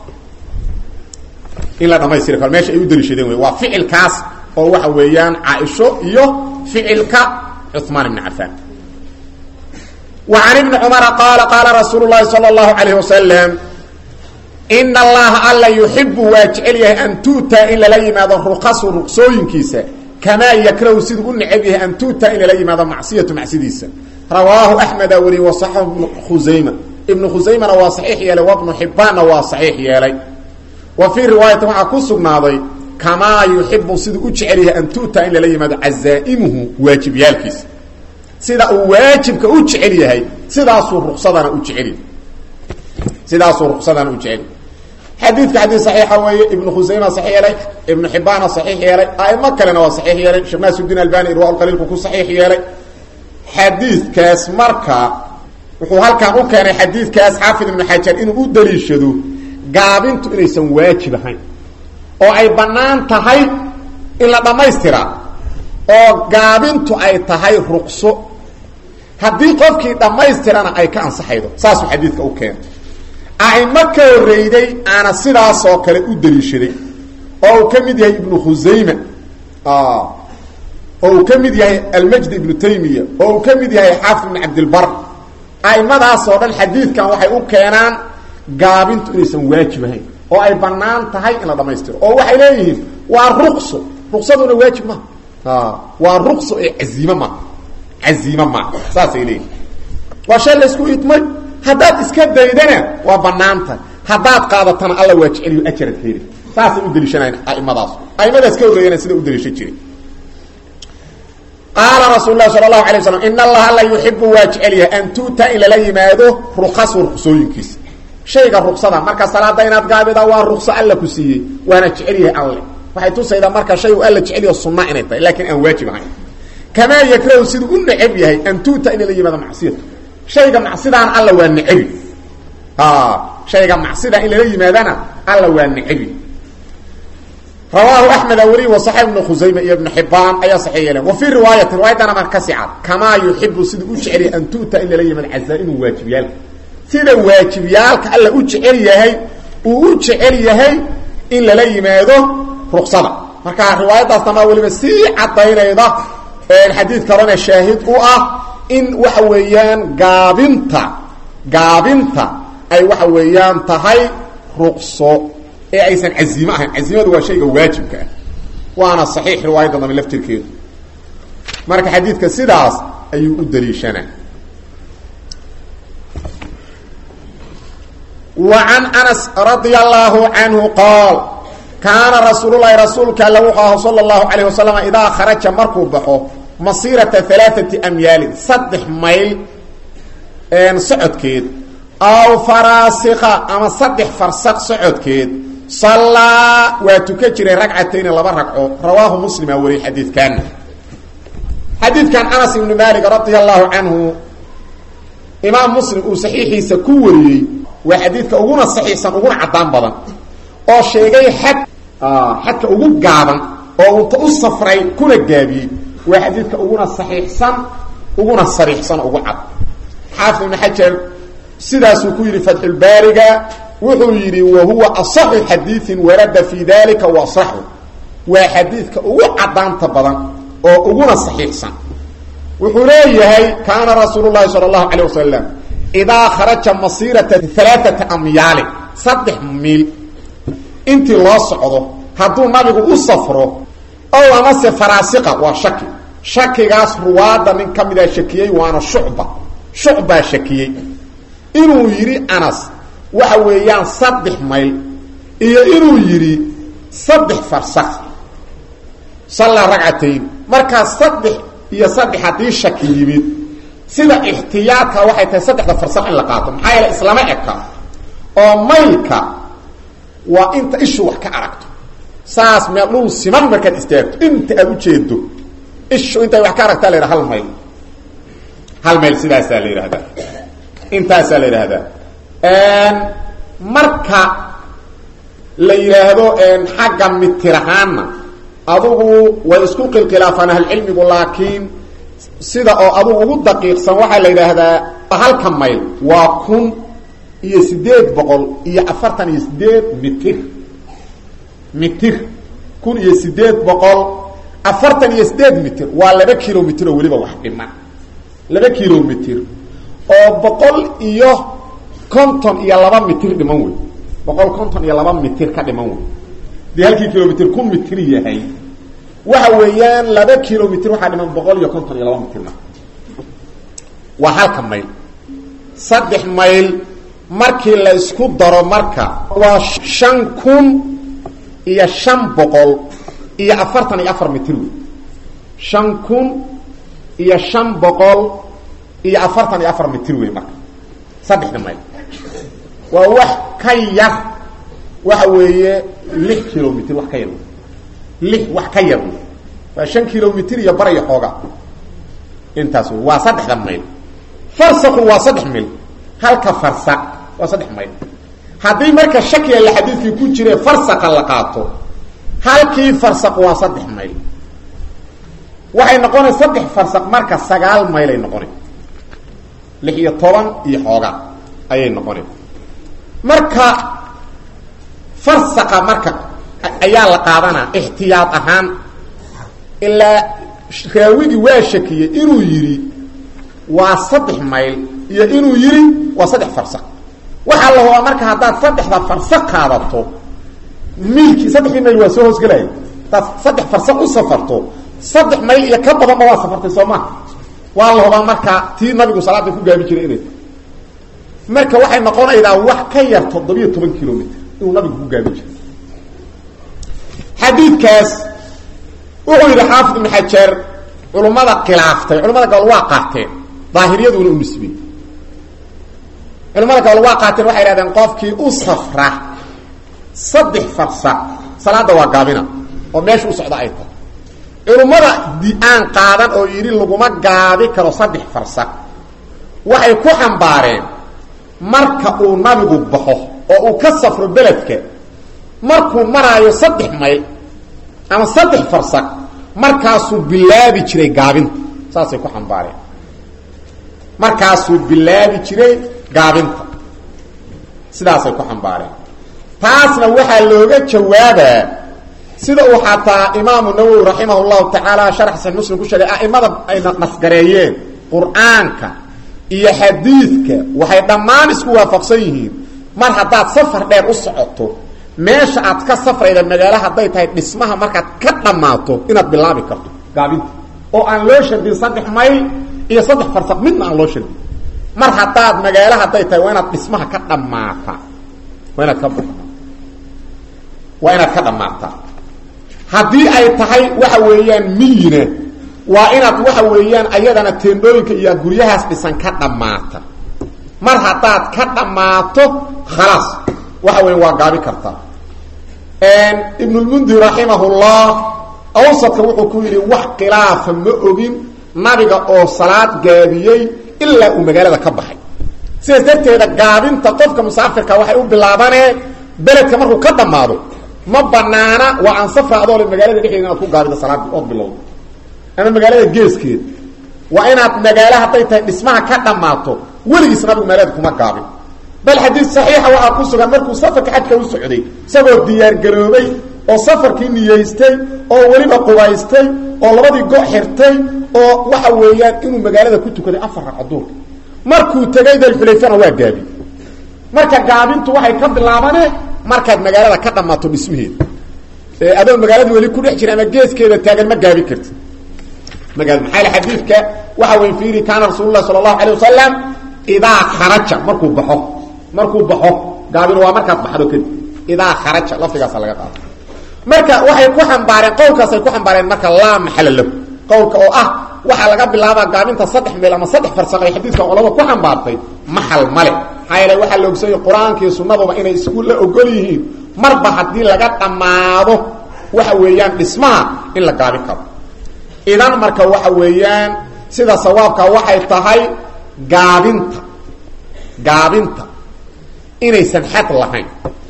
in la dhamaystiri karo meesha ay u daliishadeen wey waa ficilkaas oo waxa weeyaan caaisho iyo ficilka cuثmaan ibn cafaan wa can ibni cumara qaala qaala rasuulu llahi salى اllahu alayh wasalam in allaha alla yuxibu waa jecel yahay an tu'taa in lala yimaado ruqasu ruqsooyinkiisa kamaa yakrahu siduu u necab yahay an tu'taa in lala yimaado macsiyatu macsidiisa rawaahu axmeda wariye wasaxahu ibnu khusayma ibnu khusaymana waa saxiix yeelay wabnu xibbaanna waa saxiix yeelay wa fii riwaayatin waxaa ku sugnaaday kamaa yuxibu siduu u jecel yahay an tu'taa in lala yimaado cazaa'imuhu waajibyaalkiisa sida uu waajibka u jecel yahay sidaasuu ruqsadana u jecelyahy sidaasuu ruqsadana u jecel xadiidka xadiis saxiixa weeye ibnu khusayma saxiix yeelay ibnu xibbaana saxiix yeelay aimo kalena waa saxiix yeelay sheekh naasiudiin albani irwa qaliilku ku saxiix yeelay xadiidkaas marka wuxuu halkan u keenay xadiidkaas xaafid ibnu xajar inuu u daliishado gaabintu inaysan waajib ahayn oo ay bannaan tahay in la dhammaystiraa oo gaabintu ay tahay ruqso haddii qofkii dhammaystirana ay ka ansaxaydo saasuu xadiidka u keenay aimo ka horreyday aana sidaasoo kale u daliishaday oo uu ka mid yahay ibnu khusayma oo uu ka mid yahay almajdi ibnu taymiya oo uu ka mid yahay xaafid ibnu cabdilbar aimadaasoo dhan xadiidkan waxay u keenaan gaabintu inaysan waajib ahayn oo ay bannaan tahay in la dhammaystiro oo waxay leeyihiin waa ruqso ruqsaduna waajib maaha waa ruqso ee caziime maaha caziime maaha saasay leeyihin waa shay laysku idmay haddaad iska daydana waa banaanta haddaad qaadatana alla waa jeceliyo ajarad heli saasay u daliishanayan aimadaas aimadaas ka horreeyana sida u daliishan jiray qaala rasuul lahi sala allahu alay slam in allaha alla yuxibu waa jecel yahay an tu'ta in lala yimaado ruqasu ruqsooyinkiisa shayga ruqsada marka salaada inaad gaabida waa ruqso alla ku siiyey waana jecel yahay alle waxay tusaydaa marka shay u alla jeceliyo sunna inay tahay laakiin aan waajib ahayn kamaa yakrahu siduu u necab yahay an tu'ta in lala yimaado macsiyatu shayga macsidaan alla waa necabi shayga macsida in lala yimaadana alla waa necabi rawaahu axmeda weliy wasaxib ibnu khusayma iyo ibnu xibaan ayaa saxiix yeeleen wa fii riwaayati riwaayadana mar ka sicad kamaa yuxibu siduu u jecel yahay an tu'ta in lala yimaado cazaa-imu waajibyaalka sida waajibyaalka alla u jecel yahay uu u jecel yahay in lala yimaado ruqsada marka riwaayadaas damaa weliba sii cadaynayda xadiid kalena shaahid u ah in waxa weeyaan gaabinta gaabinta ay waxa weeyaan tahay ruqso ee aysan casiimo ahayn casiimadu waa shayga waajibka ah waana saxiix riwaayadda dambe laftirkeedu marka xadiidka sidaas ayuu u daliishanaa wa can anas radia allaahu canhu qaal kaana rasuululahi rasuulka alla wuxuu aha sala allahu calayh wasalam idaa kharaja markuu baxo masiirata alaaati amyaalin saddex mayl socodkeed aw faraasika ama saddex farsaq socodkeed sallaa waa tuka jiray ragcatayni laba ragco rawaahu muslima wariyey xadiidkaana xadiidkan anas ibnu maalik radia allahu canhu imaam muslim uu saxiixiisa ku wariyey waa xadiidka uguna saxiixsan uguna caddaan badan oo sheegay xad xadka ugu gaaban oo unta u safray kuna gaabiyey waa xadiidka uguna saxiixsan uguna sariixsan ugu cad xaafid ibnu xajar sidaasuu ku yidhi fatxulbaariga wuxuu yidhi wa huwa asaxu xadiiin warada fii dalika wa asaxu waa xadiidka ugu caddaanta badan oo uguna saxiixsan wuxuu leeyahay kaana rasuulu llahi sala allahu calayh wasalam idaa kharaja masiirata alaaata amyaalin saddex miil intii loo socdo hadduu nabigu u safro ow amase faraasiqa waa shaki shakigaas ruwaadda nin ka midaa shakiyey waana shucba shucbaa shakiyey inuu yidhi anas waxa weeyaan saddex mayl iyo inuu yidhi saddex farsakh sallaa ragcatayn markaa saddex iyo saddex haddii shaki yimid sida ixtiyaadka waxay tahay saddexda farsakh in la qaato maxaa yeele islama eka oo maylka waa inta ishu wax ka aragto saas meel dhul siman markaad istaagto inta aad ujeedo ishu intay wax ka aragtaa la yidhaha hal mayl hal mayl sidaasaa la yidhahdaa intaasaa la yidhaahdaa marka la yidhaahdo xagga mitir ahaanna adugu way isku qilkhilaafaan ahlcilmigu laakiin sida oo adugu ugu daqiiqsan waxaa la yidhaahdaa halka mayl waa kun iyo sideed boqol iyo afartan iyo sideed mitir mitir kun iyo sideed boqol afartan iyo sideed mitir waa laba kilomitr oo weliba wax dhiman laba kilomitr oo boqol iyo konton iyo laba mitir dhiman wey boqol konton iyo laba mitir ka dhiman wey dee halkii kilomitr kun mitir yahay waxa weeyaan laba kilomitr waxaa dhiman boqol iyo konton iyo laba mitirna waa halka mayl saddex mayl markii la isku daro marka waa shan kun iyo shan boqol iyo afartan iyo afar mitir wey shan kun iyo shan boqol iyo afartan iyo afar mitir wey marka saddexda mayl waa wax ka yar waxa weeye lix kilomitr wax ka yar lix wax ka yar waa shan kilomitr iyo bar iyo xooga intaas wey waa saddexda mayl farsaku waa saddex mayl halka farsa waa saddex mayl haddii marka shakiga la xadiidkii ku jire farsaka la qaato halkii farsaq waa saddex mayl waxay noqonay saddex farsaq marka sagaal maylay noqona lix iyo toban iyo xooga ayay noqona marka farsaqa marka ayaa la qaadanaa ixtiyaad ahaan ilaa raawigii waa shakiyey inuu yidhi waa saddex mayl iyo inuu yidhi waa saddex farsaq waxaa la hubaa marka haddaad saddexda farsaq qaadato miilkii saddexdii mayl waa soo hoosgelaya haddaad saddex farsaq u safarto saddex mayl iyo ka badanba waa safartay soo maha waa la hubaa marka tii nabigu salaada ku gaabi jiray inay marka waxay noqonaydaa wax ka yar toddobiyo toban kilomitr inuu nabigu ku gaabi jiray xadiidkaas wuxuu yidhi xaafid ibnu xajar culummada khilaaftay culamada gobol waa qaateen daahiriyaduna u nisbiyey culamada gobol waa qaateen waxay hahdeen qofkii u safra saddex farsa salaada waa gaabina oo meesha u socda ay tahay culummada di-aan qaadan oo yidhi laguma gaabi karo saddex farsa waxay ku xambaareen marka uu nabigu baxo oo uu ka safro beledka markuu maraayo saddex mayl ama saddex farsak markaasuu bilaabi jiray gaabinta saasay ku xambaareen markaasuu bilaabi jiray gaabinta sidaasay ku xambaareen taasna waxaa looga jawaabaa sida uu xataa imaamu nawowi raximah llahu tacaala sharax saxiix muslim ku sheegay a'imada ayna nasgareeyeen qur-aanka iyo xadiidka waxay dhammaan isku waafaqsan yihiin mar haddaad safar dheer u socoto meesha aad ka safrayda magaalo hadday tahay dhismaha markaad ka dhammaato inaad bilaabi karto gaabinta oo aan loo shardin saddex mayl iyo saddex farsaq midna aan loo shardin mar haddaad magaalo hadday tahay waa inaad dhismaha ka dhammaata waa inaad ka waa inaad ka dhammaataa haddii ay tahay waxa weeyaan miyina waa inaad waxa weeyaan ayadana teendhooyinka iyo guryahaas dhisan ka dhammaata mar haddaad ka dhammaato khalaas waxa weya waa gaabi kartaa ibnulmundir raximahullah awsadka wuxuu ku yidhi wax khilaafa ma ogin nabiga oo salaad gaabiyey ilaa uu magaalada ka baxay sidaas darteeda gaabinta qofka musaafirka waxay u bilaabanee beledka markuu ka dhammaado ma banaana waa aan safra adoo le magaalada dhexdeeda inaad ku gaabida salaadii ood bilowdo ama magaalada geeskeeda waa inaad magaalo hadday tahay dhismaha ka dhammaato weligiis nabigu magaalada kuma gaabin bal xadiid saxiixa waxaa ku sugan markuu safarka xajka u socday isagoo diyaargaroobay oo safarkii niyeystay oo weliba qubaystay oo labadii go' xirtay oo waxa weeyaan inuu magaalada ku tukaday afar ragco duurka markuu tegay dalxulayfana waa gaabi marka gaabintu waxay ka bilaabanee markaad magaalada ka dhammaato dhismaheeda adoo magaalada weli ku dhex jira ama geeskeeda taagan ma gaabi kartid magaa maxaa xadiidka waxa wey fiiri kaana rasuul lah sala allahu alay wasalam idaa kharaja markuu baxo markuu baxo gaabin waa markaad baxdo kadib idaa kharaja lafdigaasa laga qaado marka waxay ku xambaareen qowlkaasay ku xambaareen marka laa maxala lahu qowlka oo ah waxaa laga bilaabaa gaabinta saddex meel ama saddex farsaq ay xadiidka olada ku xambaartay maxal male maxaa yeele waxaa la ogsanyay qur-aanka iyo sunnaduba inay isku la ogol yihiin marba haddii laga dhammaado waxa weeyaan dhismaha in la gaabin karo idan marka waxa weeyaan sida sawaabka waxay tahay gaabinta gaabinta inaysan xad lahayn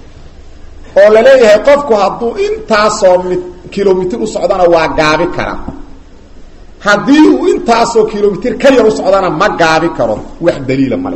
oo la leeyahay qofku hadduu intaasoo mi kilomitr u socdana waa gaabi kara haddii uu intaasoo kilomitr ka yar u socdana ma gaabi karo wax daliila male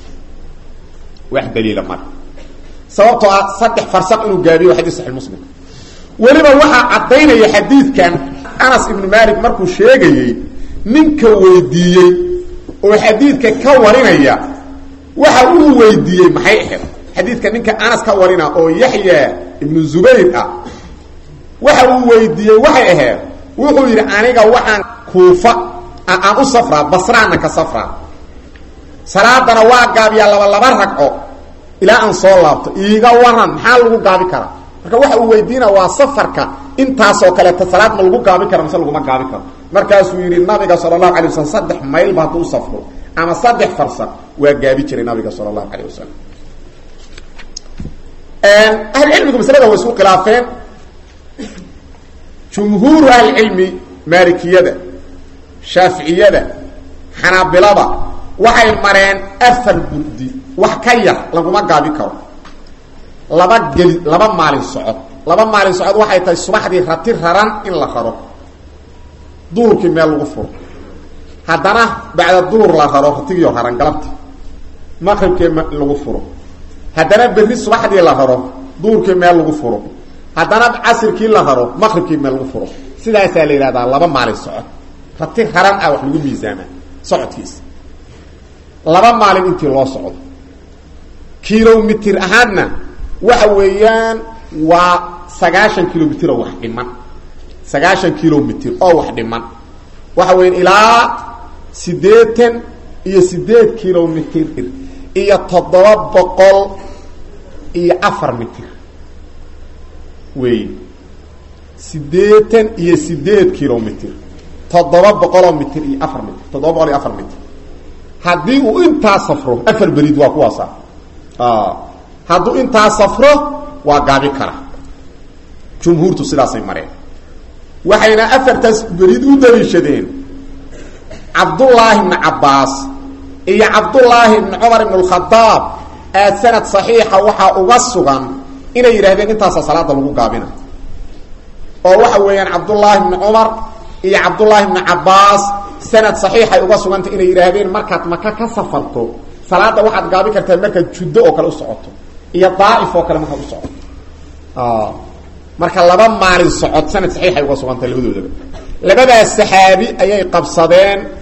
wax daliila male sababtoo ah saddex farsaq inuu gaabiyo waa xadis saxi muslim weliba waxaa caddaynaya xadiidkan anas ibnu malik markuu sheegayey ninka weydiiyey oo xadiidka ka warinaya waxa uu weydiiyey maxay ahayd xadiidka ninka anas ka warina oo yaxya ibnu zubayr ah waxa uu weydiiyey waxay ahayd wuxuu yidhi aniga waxaan kuufa aan u safraa basraana ka safraa salaadana waa gaabiyaa laba laba ragco ilaa aan soo laabto iiga waran maxaa lagu gaabi karaa marka waxa uu weydiina waa safarka intaasoo kaleeta salaad ma lagu gaabi kara mise laguma gaabi karo markaasuu yidhi nabiga sala allahu alay wasalam saddex maylba hadduu safro ama saddex farsaq waa gaabi jiray nabiga sala allahu alayh wasalam ahlucilmigu maslada way isku khilaafeen jumhuuru ahlicilmi maalikiyada shaaficiyada xanaabilada waxay mareen afar burdi wax ka yar laguma gaabi karo laba geli laba maalin socod laba maalin socod waxay tahay subaxdii rati raran in la raro duurkii meel lagu furo haddana bacda duur la raro ratigiio raran galabti maqribkii lagu furo haddana berri subaxdii la raro duurkii meel lagu furo haddana casirkii la raro maqribkii meel lagu furo sidaasaa la yidhahdaa laba maalin socod rati raran ah wax lagu miisaamaa socodkiisa laba maalin intii loo socdo kilomitr ahaadna waxa weeyaan waa sagaashan kilomitr oo wax dhiman sagaashan kilomitr oo wax dhiman waxa weya ilaa siddeetan iyo siddeed kilomitr iyo toddoba boqol iyo afar mitr wey siddeetan iyo siddeed kilomitr toddoba boqoloo mitr iyo afar mitr toddoba boqol iyo afar mitr haddii uu intaa safro afar berid waa kuwaasa hadduu intaa safro waa gaabi kara jumhuurtu sidaasay mareen waxayna afartaas berid u daliishadeen cabdullaahi ibni cabbaas iyo cabdullaahi ibni cumar ibn اlkhadaab aad sanad saxiixa waxaa uga sugan inay yidhahdeen intaasa salaada lagu gaabina oo waxa weeyaan cabdullaahi ibni cumar iyo cabdullaahi ibni cabbaas sanad saxiixay uga sugantay inay yidhaahdeen markaad maka ka safarto salaada waxaad gaabi kartaa markaad juddo oo kale u socoto iyo daaif oo kale markaad u socoto marka laba maalin socod sanad saxiixay uga sugantay labadoodaba labadaas saxaabi ayay qabsadeen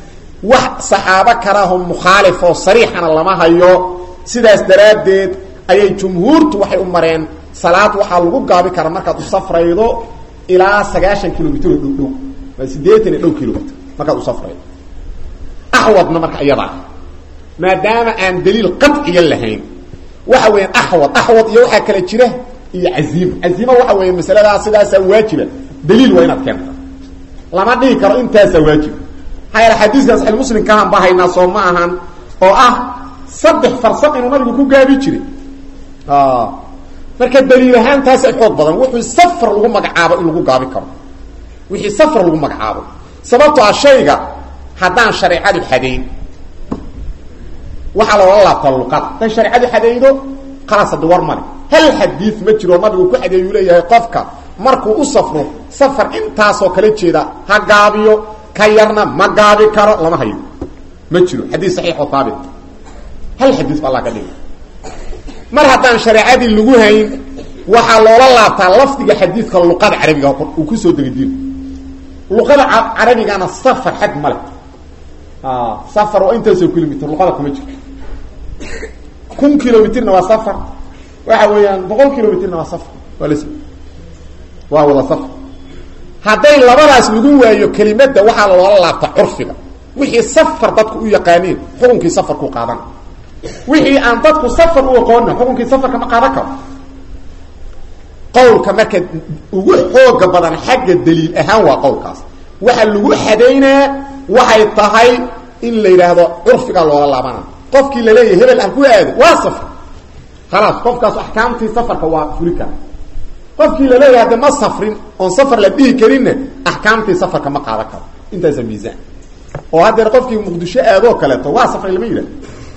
wax saxaabo kalaho mukhaalif oo sariixana lama hayo sidaas daraaddeed ayay jumhuurtu waxay u mareen salaad waxaa lagu gaabi karaa markaad u safraydo ilaa sagaashan kilomitr oo dhow dhow waa siddeetan iyo dhow kilomitr markaad u safraydo axwadna marka iyadaa maadaama aan daliil qaciya lahayn waxa weeyaan axwad axwad iyo waxaa kala jira iyo caziima caziima waxa weya masaladaas sidaasaa waajiba daliil waa inaad keenta lama dhihi karo intaasaa waajiba maxaa yaele xadiiskan saxi muslim kahan ba haynaa soo ma ahan oo ah saddex farsaq inuu nabigu ku gaabi jiray marka daliil ahaan taasay xoog badan wuxuu safar lagu magacaabo in lagu gaabi karo wixii safar lagu magacaabo sababto ah shayga haddaan shareecadu xadayn waxaa loola laabtaa luqada hadday shareecadu xadaydo khalaas haddi war male hal xadiid ma jiro nabigu ku xadeeyuu leeyahay qofka markuu u safro safar intaasoo kala jeeda ha gaabiyo ka yarna ma gaabi karo lama hayo ma jiro xadiid saxiix oo haabit hal xadiis ba alla ka dhigay mar haddaan shareecadii lagu hayn waxaa loola laabtaa lafdiga xadiidka luqada carabiga uu kusoo degay diin luqada carabigana safar xad male safar waa intaasoo kilomitr luqada kuma jirto kun kilomitrna waa safar waxa weeyaan boqol kilomitrna waa safar waa las waa wada safar hadday labadaas lagu waayo kelimada waxaa loola laabtaa curfiga wixii safar dadku u yaqaaniin xukunkii safarku qaadan wixii aan dadku safar u aqoonna xukunkii safarka ma qaadan karo qowlka marka ugu xooga badan xagga daliil ahaan waa qowlkaas waxa lagu xadaynaa waxay tahay in la yidhaahdo curfigaa loola laabana qofkii laleeyahay hebel ah ku aado waa safar khalaas qofkaas axkaamtii safarka waa fuli kara qofkii laleeyahay de ma safrin oon safar la dhihi karinna axkaamtii safarka ma qaadan karo intaasa miisaan oo haddeer qofkii muqdisho aadoo kaleeto waa safray lama yidhah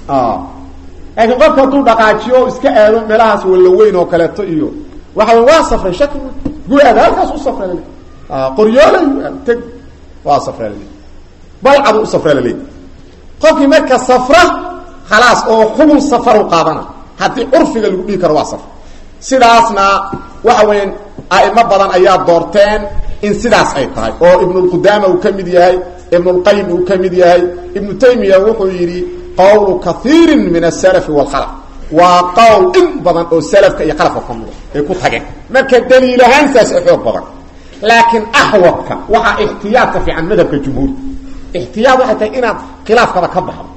laakiin qofka hadduu dhaqaajiyo o iska aado meelahaas walaweyn oo kaleeto iyo waxa wey waa safray shaki gu aada halkaas u safra lale qoryoolay teg waa safra lale balcadu u safra lale qofkii marka safra khalaas oo xukun safaru qaadana haddii curfiga lagu dhihi karo waa safr sidaasna waxa weeyaan a'imo badan ayaa doorteen in sidaas ay tahay oo ibnulqudaama uu ka mid yahay ibnulqayim uu ka mid yahay ibnu taymiya wuxuu yidhi qowlu kaiirin min asalafi waalkhalaq waa qowl in badan oo salafka iyo qalafka ka mida ay ku tageen marka daliil ahaan saas ay xoog badan laakiin axwadka waxaa ixtiyaadka fiican madhabka jumhuurta ixtiyaad waxay tahay inaad khilaafkaba ka baxdo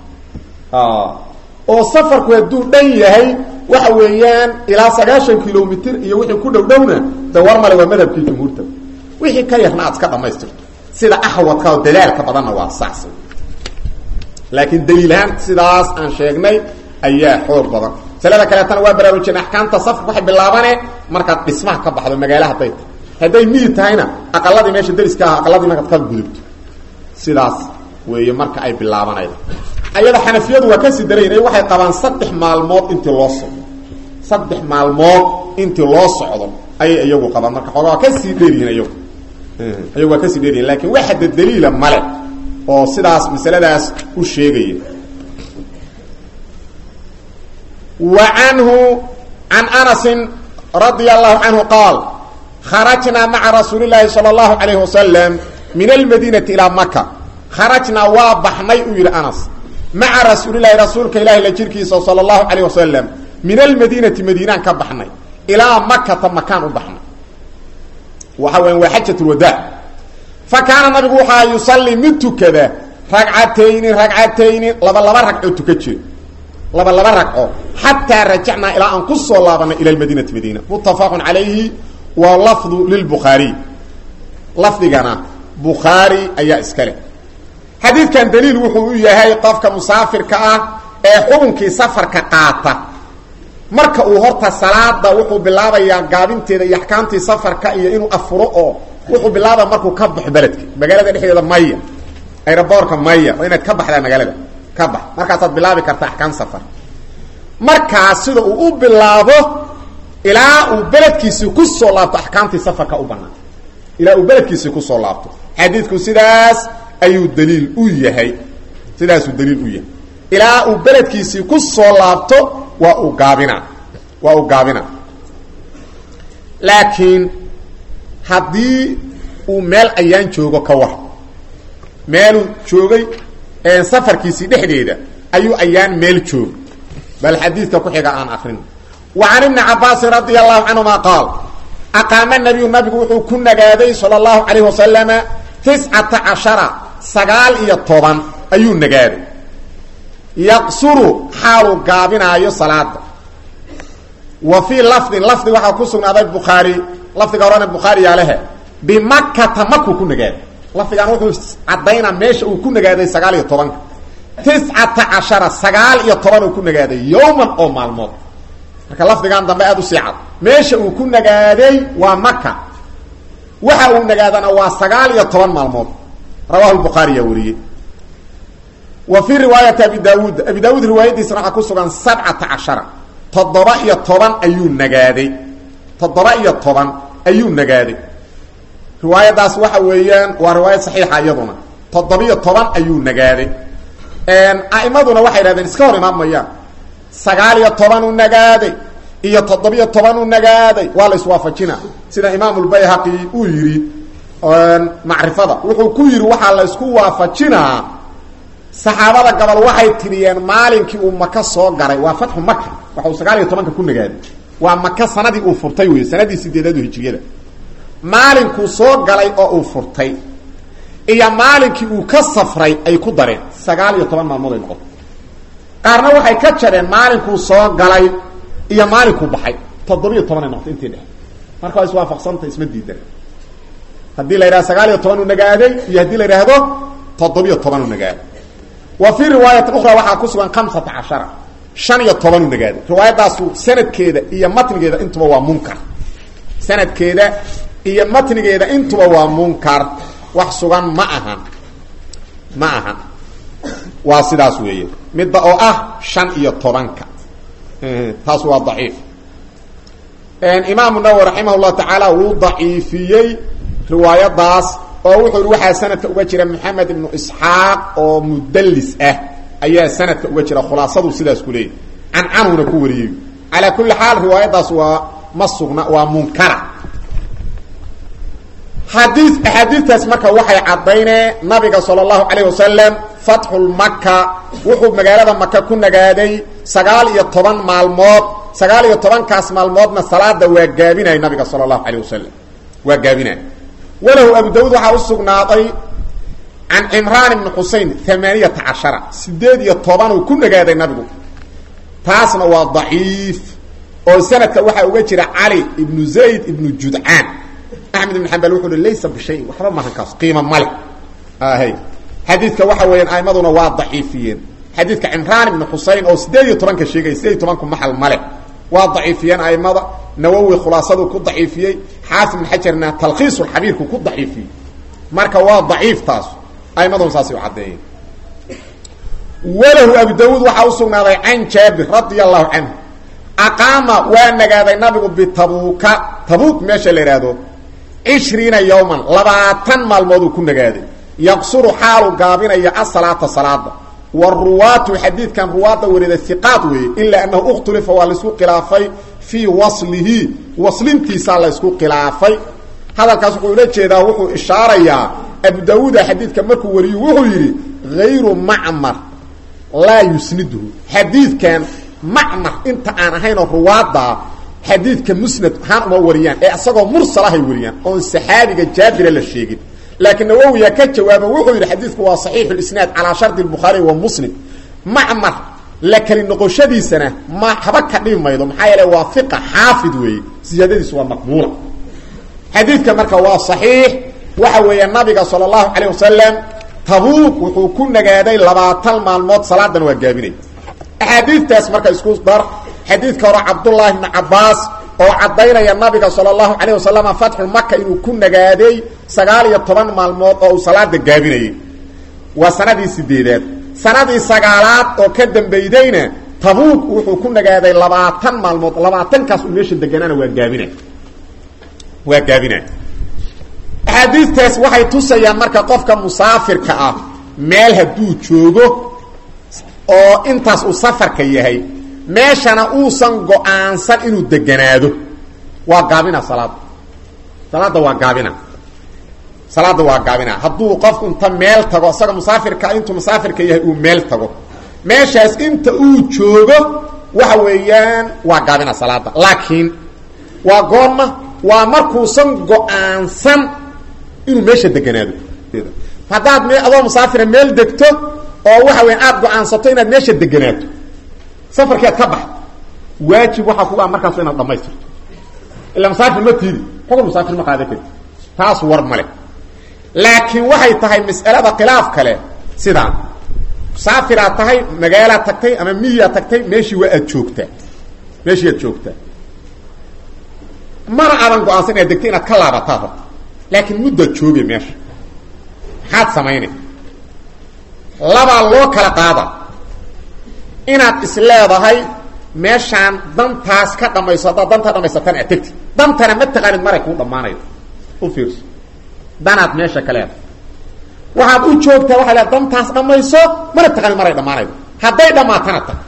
oo safarku hadduu dhan yahay waxa weeyaan ilaa sagaashan kilomitr iyo wixii ku dhow dhowna de war male waa madhabkii jumhuurta wixii ka yarna aad iska dhamaystirto sida axwadka oo dadaalka badanna waa saas laakiin daliilahaan sidaas aan sheegnay ayaa xoog badan masalada kaleetana waa baraarujeen axkaamta safarka waxay bilaabane markaad dhismaha ka baxdo magaala hadday tahay hadday miyi tahayna aqaladii meesha dariska ah aqaladii markaad ka gudubto sidaas weeye marka ay bilaabanayda ayada xanafiyadu waa kasii darayn waxay qabaan saddex maalmood intii loo socdo saddex maalmood intii loo socdo ayay iyagu qabaan marka xoogaa waa kasii dheeryihiin iyagu iyagu waa kasii dheeryihin lakin waxada daliila male oo sidaas masaladaas u sheegaya wa canhu can anasin radia allahu canhu qaal kharajnaa maca rasuuli llaahi sala allahu calayhi wasalam min almadiinati ilaa maka kharajnaa waa baxnay uu yidhi anas maca rasuulilahi rasuulka ilahi la jirkiisa sala allahu calayh wasalam min almadiinati madiinaan ka baxnay ilaa makata makaan u baxnay waxa weya waa xajat lwadaac fa kaana nabigu waxaa yusallii mid tukada ragcatayni ragcatayni laba laba ragcoo tuka jira laba laba ragco xataa rajacnaa ilaa aan ku soo laabanay ila lmadiinati madiina muttafaqun calayhi wa lafdu lilbukhaariy lafdigana bukhaari ayaa iskale xadiidkan daliil wuxuu u yahay qofka musaafirka ah ee xukunkii safarka qaata marka uu horta salaada wuxuu bilaabayaa gaabinteeda iyo axkaamtii safarka iyo inuu afuro oo wuxuu bilaabaya markuu ka baxo beledka magaalada dhexdeeda maya aeroboorka maya waa inaad ka baxdaa magaalada ka bax markaasaad bilaabi karta axkaam safar markaas sida uu u bilaabo ilaa uu beledkiisii kusoo laabto axkaamtii safarka u banaan ilaa uu beledkiisii kusoo laabto xadiidku sidaas ayuu daliil u yahay sidaasuu daliil u yahay ilaa uu beledkiisii ku soo laabto waa uu gaabina waa uu gaabina laakiin haddii uu meel ayaan joogo ka war meeluu joogay safarkiisii dhexdeeda ayuu ayaan meel joog bal xadiidka ku xiga aan akrin wa can ibni cabaasin radia allahu canhuma qaal aqaama nabiyu nabigu wuxuu ku nagaaday sala allahu calayh wasalama tiscata cashara sagaal iyo toban ayuu nagaaday yaqsuru xaaluu gaabinaayo salaada wa fii lafdin lafdi waxaa ku sugnaaday bukhaari lafdiga horena bukhaari yaalehe bimakata makuu ku nagaaday lafdigan wuxuu caddaynaa meesha uu ku nagaaday sagaal iyo tobanka tiscata cashara sagaal iyo toban uu ku nagaaday yowman oo maalmood marka lafdigan dambe aada u sii cad meesha uu ku nagaaday waa maka waxa uu nagaadana waa sagaal iyo toban maalmood rawahu lbukhaariyaa wariyey wa fii riwaayati abi daawuud abi daawuud riwaayadiisana waxaa ku sugan sabcata cashara toddoba iyo toban ayuu nagaaday toddoba iyo toban ayuu nagaaday riwaayadaas waxa weeyaan waa riwaayad saxiixa iyaduna toddobiyo toban ayuu nagaaday a'imaduna waxay idhahdeen iska hor imaan mayaan sagaal iyo toban u nagaaday iyo toddobiyo toban u nagaaday waa la iswaafajina sida imaamulbayhaqi uu yidhi macrifada wuxuu ku yidhi waxaa la isku waafajinaa saxaabada gobol waxay tiriyeen maalinkii uu maka soo galay waa fatxu maka waxa uu sagaal iyo tobanka ku nagaaday waa maka sanadii uu furtay wey sanadii sideedaadu hijriyada maalinkuu soo galay oo uu furtay iyo maalinkii uu ka safray ay ku dareen sagaal iyo toban maalmood ay noqoto qaarna waxay ka jareen maalinkuu soo galay iyo maalinkuu baxay toddobiyo toban ay noqoto intii dhex marka waa iswaafaqsanta isma diidan haddii la yidhahdo sagaal iyo toban uu nagaaday iyo haddii la yidhaahdo toddobiyo toban uu nagaaday wa fii riwaayatin ukhra waxaa ku sugan khamsata cashara shan iyo toban uu nagaaday riwaayadaasu sanadkeeda iyo matnigeeda intuba waa munkar sanadkeeda iyo matnigeeda intuba waa munkar wax sugan ma ahan ma ahan waa sidaas weeye midda oo ah shan iyo tobanka taas waa daciif imaamu nawowi raximah llahu tacaala wuu daciifiyey riwaayadaas oo wuxuu yihi waxaa sanadka uga jira maxamed ibnu isxaaq oo mudallis ah ayaa sanadka uga jira khulaasadu sidaas ku leeyahy cancanuna ku wariyey calaa kulli xaal riwaayadaas waa ma sugna waa munkara xadii axaadiistaas marka waxay caddayneen nabiga sala allahu calayh wasalam fatxulmaka wuxuu magaalada maka ku nagaaday sagaal iyo toban maalmood sagaal iyo tobankaas maalmoodna salaada waa gaabinaya nabiga sala allahu calayh wasalam waa gaabinaya walahu abu dawuud waxaa u sugnaaday can cimraan ibni xusein amaaniyata cashara sideed iyo tobanuu ku nagaaday nabigu taasna waa daciif oo sanadka waxaa uga jira cali ibnu zayd ibnu judcaan axmed ibn xambal wuxuu hi laysa bishayin waxba mahan kaas qiima male hay xadiidka waxa weeyaan aimaduna waa daciifiyeen xadiidka cimraan ibni xusein oo sideed iyo tobanka sheegay sideed iyo tobanku maxal male waa daciifiyeen aimada nawowi khulaasaduu ku daciifiyey xaafid ibn xajarna talkhiisulxabiirku ku daciifiyey marka waa daciif taas aimaduna saasay u caddeeyeen walahu abu dawuud waxaa u sugnaaday can jaabir radia allahu canhu aqaama waa nagaaday nabigu bitabuuka tabuuk meesha la ihahdo cishriina yowman labaatan maalmooduu ku nagaaday yaqsuru xaalu gaabinaya asalaata salaada waruwaatu xadiidkan ruwaadda warida hiqaad weeye ilaa annahu ikhtulifa waa laisku khilaafay fii waslihi waslintiisaa laysku khilaafay hadalkaas wuxuu ula jeedaa wuxuu ishaarayaa abu dawuuda xadiidka markuu wariyu wuxuu yidhi hayru macmar laa yusniduhu xadiidkan macmar inta aan ahaynoo ruwaaddaa xadiidka musnad ahaan uma wariyaan ee isagoo mursalahay wariyaan oon saxaabiga jaabira la sheegin laakiin nawowiya ka jawaaba wuxuu yidhi xadiidku waa saxiixu lisnaad calaa shardi bukhaari wa muslim macmar la keli noqoshadiisana ma haba ka dhibi maydo maxaa yeele waa fiqa xaafid weeye siyaadadiisu waa maqbuula xadiidka marka waa saxiix waxa weeye nabiga sala allahu calayh wasalam tabuuk wuxuu ku nagaaday labaatan maalmood salaadan waa gaabinay axaadiidtaas marka isku dar xadiidka hore cabdullaahi bni cabbaas oo caddaynaya nabiga sala allahu calayh wasalam fatxu maka inuu ku nagaaday sagaal iyo toban maalmood oo uu salaada gaabinayay waa sanadii sideedaad sanadii sagaalaad oo ka dambaydayna tabuuk wuxuu ku nagaaday labaatan maalmood labaatankaas uu meesha deganaana waa gaabina waa gaabina axaadiistaas waxay tusayaan marka qofka musaafirka ah meel hadduu joogo oo intaas uu safarka yahay meeshana uusan go-aansan inuu deganaado waa gaabina salaada salaada waa gaabina salaada waa gaabina hadduu qofku inta meel tago isaga musaafirka intuu musaafirka yahay uu meel tago meeshaas inta uu joogo waxa weeyaan waa gaabina salaada laakiin waa goorma waa markuusan go-aansan inuu meesha deganaado haddaad m adoo musaafira meel degto oo waxa weya aada go-aansato inaad meesha deganaato safarkii aad ka baxdo waajib waxaa kuga markaas inaad dhamaystirto ila musaafir ma tiidi xukun musaafir ma qaada karti taas war male laakiin waxay tahay mas'alada khilaaf kale sidaan musaafiraad tahay magaalaad tagtay ama miyaad tagtay meeshii waa aad joogtaa meeshii aad joogtaa mana aadan go-aansan inaad degtay inaad ka laabataad rabto laakiin muddaad joogay meesha maxaad samaynay labaa loo kala qaada inaad is leedahay meeshaan dantaas ka dhamayso haddaad dantaa dhamaysatan aad tegti dantana ma taqaanid maray kuu dhammaanayo u fiirso danaad meesha ka leedahay waxaad u joogtaa waxay leedahay dantaas dhamayso mana taqaanid maray dhammaanaydo hadday dhammaatana tag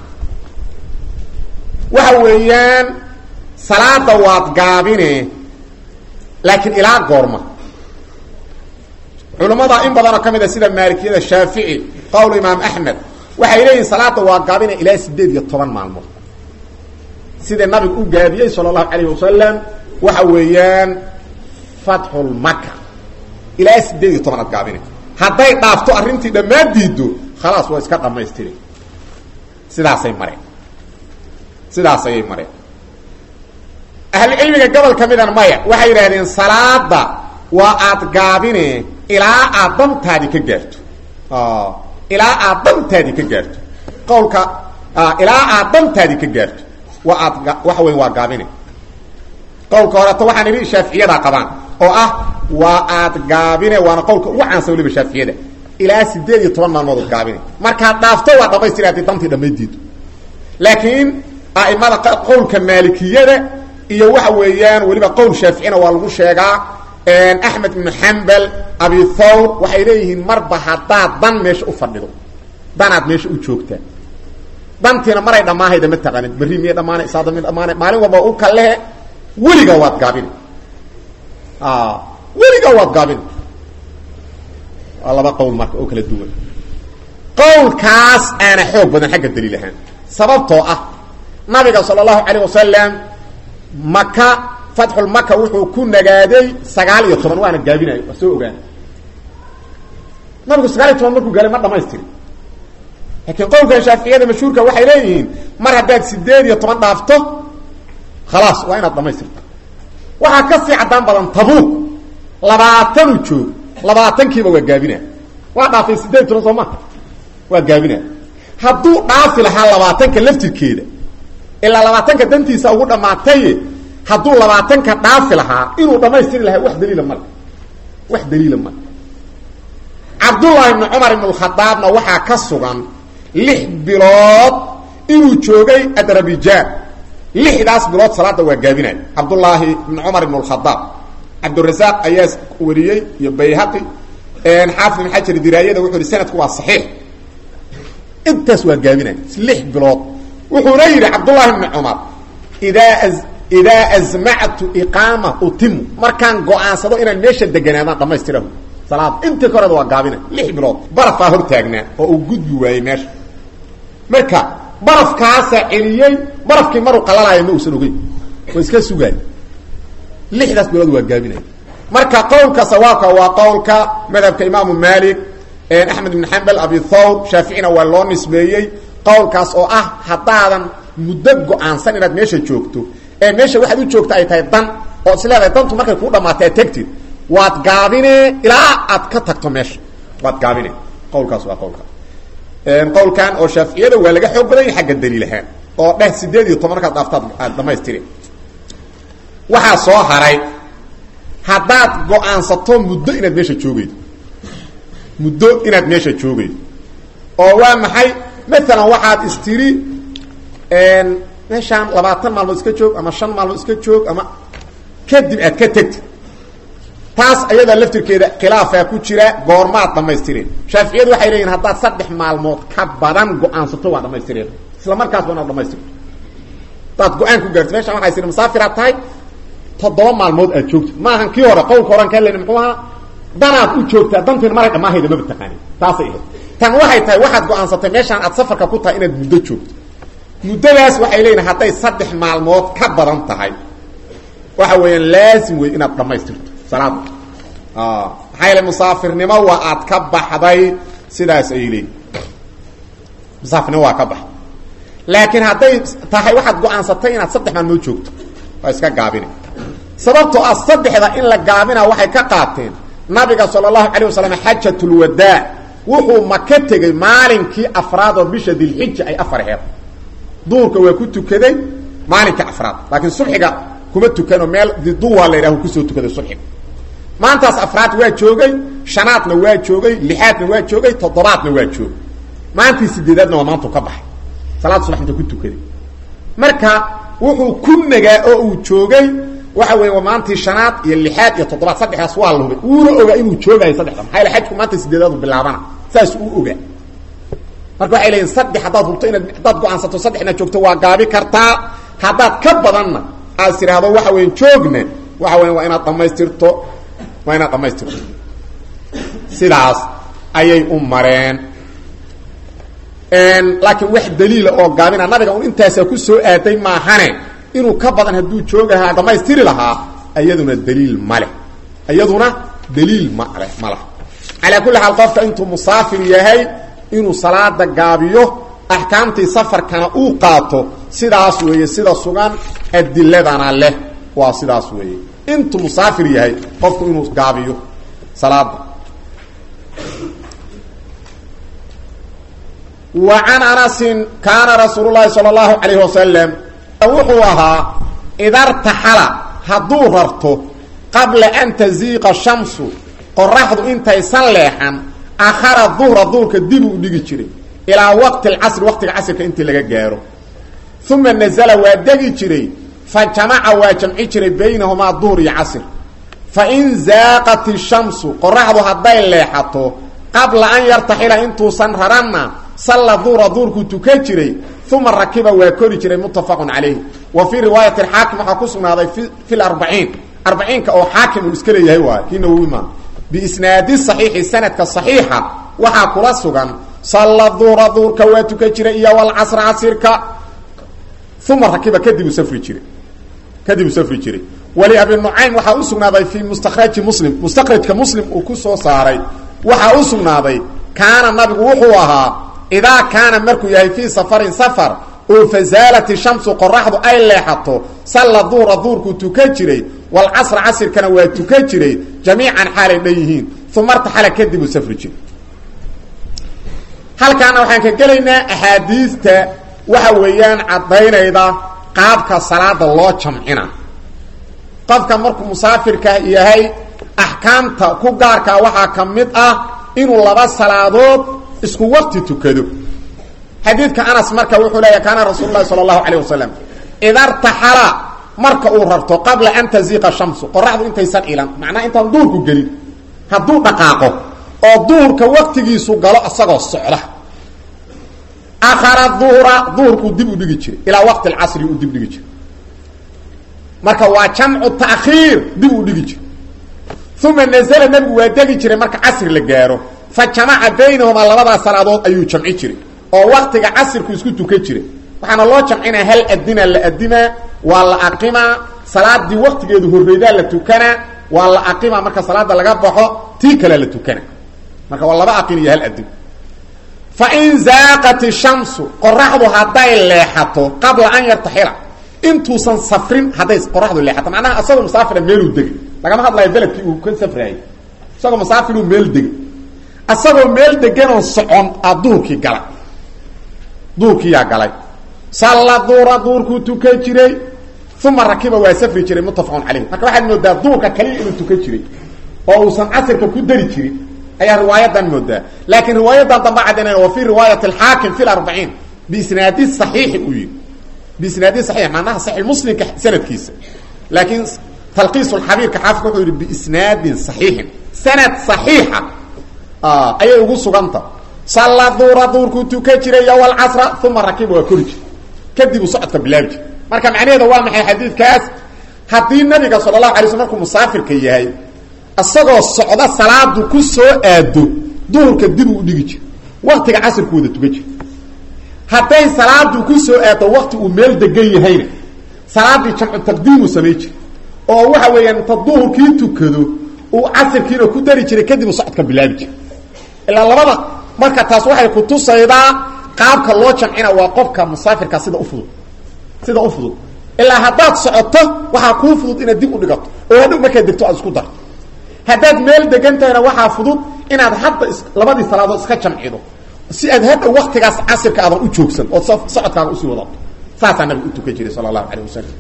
waxa weeyaan salaada waad gaabine laakiin ilaa goorma culammada in badanoo ka mid a sida maalikiyada shaafici qowl imaam axmed waxay leeyihin salaada waa gaabina ilaa sideed iyo toban maalmood sida nabigu u gaabiyey sala allahu calayh wasalam waxa weeyaan fatxulmaka ilaa sideed iyo tobanaad gaabine hadday dhaafto arrintii dhammaan diido khalaas waa iska dhamaystiri sidaasay mareen sidaas ayay mareen ahlucilmiga gobol ka midana maya waxay yidhahdeen salaada waa aad gaabine ilaa aad dantaadi ka gaarto ilaa aad dantaadi ka gaarto qawlka ilaa aad dantaadi ka gaarto waa aad waxa weya waa gaabine qawlka horeto waxaan idhi shaaficiyadaa qabaan oo ah waa aad gaabine waana qawlka ugu caansan waliba shaaficiyada ilaa sideed iyo toban maalmood gaabine markaad dhaafto waa dhamaystiri haddii dantii dhamaydiido laakiin a'imada qowlka maalikiyada iyo waxa weeyaan weliba qowl shaaficina waa lagu sheegaa axmed ibnu xambal abi thawr waxay leeyihiin marba haddaad dan meesha u fadhido danaad meesha u joogtaa dantiina maray dhammaahayda ma taqaanid berri miya dhamaana isaada mi dhamaana maalin walba u kalehe weligaa waad gaabine weligaa waad gaabine waa laba qowl marka oo kala duwan qowlkaas aana xoog badan xagga daliil ahaan sababtoo ah nabiga sala allahu calayh wasalam maka fatxulmaka wuxuu ku nagaaday sagaal iyo toban waana gaabinayo waa soo ogaan nabigu sagaal iyo toban markuu gaalay ma dhamaystirin laakiin qowlkan shaaficiyada mashhuurka waxay leeyihiin mar haddaad sideed iyo toban dhaafto khalaas waa inaad dhamaystirta waxaa ka sii caddaan badan tabuuq labaatanu joog labaatankiiba waa gaabina waa dhaafay sideed iyo toban soo maha waa gaabina hadduu dhaafi lahaa labaatanka laftirkeeda ilaa labaatanka dantiisa ugu dhammaataye hadduu labaatanka dhaafi lahaa inuu dhamaystiri lahaa wax daliila male wax daliila male cabdullaahi ibni cumar ibn lkhadaabna waxaa ka sugan lix bilood inuu joogay adrabijaan lixdaas bilood salaada waa gaabinay cabdullaahi ibni cumar ibn lkhadaab cabdirasaaq ayaa wariyey iyo bayhaqi xaafid ibn xajar diraayada wuxuu yihi sanadku waa saxiix intaas waa gaabinay lix bilood wuxuuna yidhi cabdullahi ibni cumar idaa idaa azmactu iqaama utimu markaan go-aansado inaan meesha deganaadaan dhamaystirahu salaada intii ka horeda waa gaabina lix bilood barafaa hor taagnaa oo uu gudbi waayey meesha marka barafkaasaa celiyey barafkii maruu qalalaayo ma uusan ogeyn waa iska sugaay lixdaas bilood waa gaabinaya marka qowlka sawaabka waa qowlka madhabka imaamu malik axmed ibn xambal abi thawr shaaficina waa loo nisbeeyey qowlkaas oo ah haddaadan muddo go-aansan inaad meesha joogto ee meesha waxaad u joogta ay tahay dan oo is leedahay dantu markay kuu dhamaatay aad tegtid waad gaabine ilaa aad ka tagto meesha waad gaabine qowlkaas waa qowlka qowlkan oo shaaficiyada waa laga xoog badanya xagga daliil ahaan oo dheh sideed iyo toban markaad dhaaftaad aad dhamaystiri waxaa soo haray haddaad go-aansato muddo inaad meesha joogaydo muddo inaad meesha joogaydo oo waa maxay maalan waxaad istiri meeshaan labaatan maalmood iska joog ama shan maalmood iska joog ama kadib aad ka tegtid taas ayadaa laftirkeeda khilaafaa ku jira goormaad dhamaystireen shaaficiyadu waxay leeyihin haddaad saddex maalmood ka badan go-aansato waa dhamaystireen isla markaasba inaad dhamaystirto hadaad go-aan ku gaarto meshaan waxay siri musaafiraad tahay toddoba maalmood aad joogtid maahan kii hore qowlka horan kaa leni muxuu ahaa danaad u joogtaa dantiin maray dhammaahayda maba taqaanin taasay ahayd tan waxay tahay waxaad go-aansatay meeshaan aad safarka ku tahay inaad muddo joogto muddadaas waxay leeyihin hadday saddex maalmood ka badan tahay waxa weeyaan laazim wey inaad dhammaystirto salaada maxaa yeele musaafirnimo waa aad ka baxday sidaas ayay leeyihin musaafirnimo waa ka baxday laakiin hadday tahay waxaad go-aansatay inaad saddex maalmood joogto waa iska gaabina sababtoo ah saddexda in la gaabina waxay ka qaateen nabiga sala allahu calayh wasalam xajatulwadaa wuxuu maka tegey maalinkii afraad oo bisha dilxija ay afar heed duurka waa ku tukaday maalinka afraad laakiin subxiga kuma tukanoo meel diduwa la yidhaho kusoo tukaday subxiga maantaas afraad waa joogay shanaadna waa joogay lixaadna waa joogay toddobaadna waa joogay maantii sideedaadna waa maantu ka baxay salaad subax inta ku tukaday marka wuxuu ku nagaa oo uu joogay waxa weeye waa maantii shanaad iyo lixaad iyo toddobaad saddexdaas waa la hubay wuuna ogaa inuu joogayo saddexda maxaa yaele xajku maanta sideedaadu bilaabana saas uu ogaa marka waxay leeyihin saddex haddaad hubto inaad haddaad go-aansato saddex inaad joogto waa gaabi kartaa haddaad ka badanna aad tidhaahdo waxa weya joogna waxa weya waa inaad dhamaystirto waa inaad dhamaystirto sidaas ayay u mareen laakiin wax daliila oo gaabina nabiga un intaasaa ku soo aaday maahane inuu ka badan hadduu joogahaa dhamaystiri lahaa iyaduna daliil maleh iyaduna daliil male ma laha calaa kulli xaal qofka intuu musaafir yahay inuu salaada gaabiyo axkaamtii safarkana uu qaato sidaas weeye sida sugan adiladana leh waa sidaas weeye intuu musaafir yahay qofku inuu gaabiyo salaada wa can anasin kaana rasuul llahi sala allahu calayh wasalam wuxuu ahaa idartaxala hadduu rarto qabla an taziiqa shamsu qoraxdu intaysan leexan akhara duhra duhurka dib uu dhigi jiray ilaa waqti alcasri waqtiga casrka intii laga gaaro uma nazala waa degi jiray fa jamaca waa jamci jiray baynahumaa duhur iyo casr fa in zaaqat ishamsu qoraxdu hadday leexato qabla an yartaxila intuusan raranna salla duhra duhurkuu tukan jiray uma rakiba waa kori jiray muttafaqun calayh wa fii riwaayati xaakim waxaa ku sugnaaday fi larbaciin arbaciinka oo xaakim uu iska leeyahay waay kii nawowi maa biisnaadi saxiixi sanadka saxiixa waxaa kula sugan salla duhra duhurka waa tukan jiray iyo walcasra casirka uma rakiba kadib uu safri jiray kadib uu safri jiray wali abi nucaym waxaa u sugnaaday fii mustakraji muslim mustakrajka muslim uu ku soo saaray waxaa u sugnaaday kaana nabigu wuxuu ahaa idaa kaana markuu yahay fii safarin safar oo fazaalat shamsu qoraxdu ay leexato salla duhra duhurkuu tukan jiray walcasra casirkana waa tukan jiray jamiican xaalay dhan yihiin uma artaxala kadib uu safri jiray halkaana waxaan ka gelaynaa axaadiista waxa weeyaan caddaynayda qaabka salaada loo jamcina qofka markuu musaafirka yahay axkaamta ku gaarkaa waxaa ka mid ah inuu laba salaadood isku waqti tukado xadiidka anas marka wuxuu leeya kaana rasuul lahi sala allahu calayh wasalam idartaxala marka uu rarto qabla an taziiqa shamsu qoraxdu intaysan ilan macnaha intaan duurku gelin hadduu dhaqaaqo oo duhurka waqtigiisu galo isagoo socda akhara duhra duhurkuu dib u dhigi jiray ilaa waqti alcasri uu dib dhigi jiray marka waa jamcu ta'khiir dib u dhigi jiray uma nazla nabigu waa degi jiray marka casri la gaaro fa jamaca baynahumaa labadaas salaadood ayuu jamci jiray oo waktiga casirku isku tukan jiray waxaana loo jamcinaa hal adina la adimaa waa la aqimaa salaadii waktigeedu horreydaa la tukanaa waa la aqimaa marka salaada laga baxo tii kalea la tukana marka waa laba aqin iyo hal adin fa in zaaqat ishamsu qoraxdu hadday leexato qabla an yartaxila intuusan safrin hadday qoraxdu leexato macnaha isagoo musaafira meeluu degay lagama hadlayo beledkii uu ka safraayey isagoo musaafiruu meel degay isagoo meel deganoo socon a duhurkii galay duhurkiiyaa galay salla duura duhurkuu tukan jiray uma rakiba waa safri jiray muttafaqun caleyh marka waxaad moodaa duhurka kaliya inuu tukan jiray oo uusan casirka ku dari jirin ayaa riwaayadan moodaa laakiin riwaayadan damba caddaynaya wa fii riwaayati alxaakim fi larbaciin biisnaadi saxiixi uu yihi biisnaadi saxiix macnaha saxiix muslimka sanadkiisa laakiin talqiis lxabiirka xaafidka wuxuu yihi biisnaadin saxiixin sanad saxiixa ayay ugu suganta salla duura duurkuu tukan jiray iyo walcasra uma rakiba waa kori jir kadib uu socodka bilaabi jir marka macnaheeda waa maxay xadiidkaas haddii nabiga sala allahu alay sl markuu musaafirka yahay isagoo socda salaadu ku soo aado duhurka dib uu dhigi jiro waktiga casirku wada tuga jiro hadday salaadu ku soo aado wakti uu meel degan yahayna salaadii jamcu taqdiimuu samay jira oo waxa weeyaan inta duhurkii tukado uu casirkiina ku dari jiray kadib uu socodka bilaabi jira ilaa labada marka taas waxay kutusaydaa qaabka loo jamcina waa qofka musaafirka sida ufudud sida u fudud ilaa haddaad socoto waxaa kuu fudud inaad dib u dhigato oo hadhow markaad degto aad isku darto haddaad meel degan tahayna waxaa fudud inaad hadda is labadii salaadood iska jamcido si aad hadhow waktigaas casirka aadan u joogsan ood socodkaaga usii wadato saasaa nabiga u tukan jiray sala allahu alayh wasalam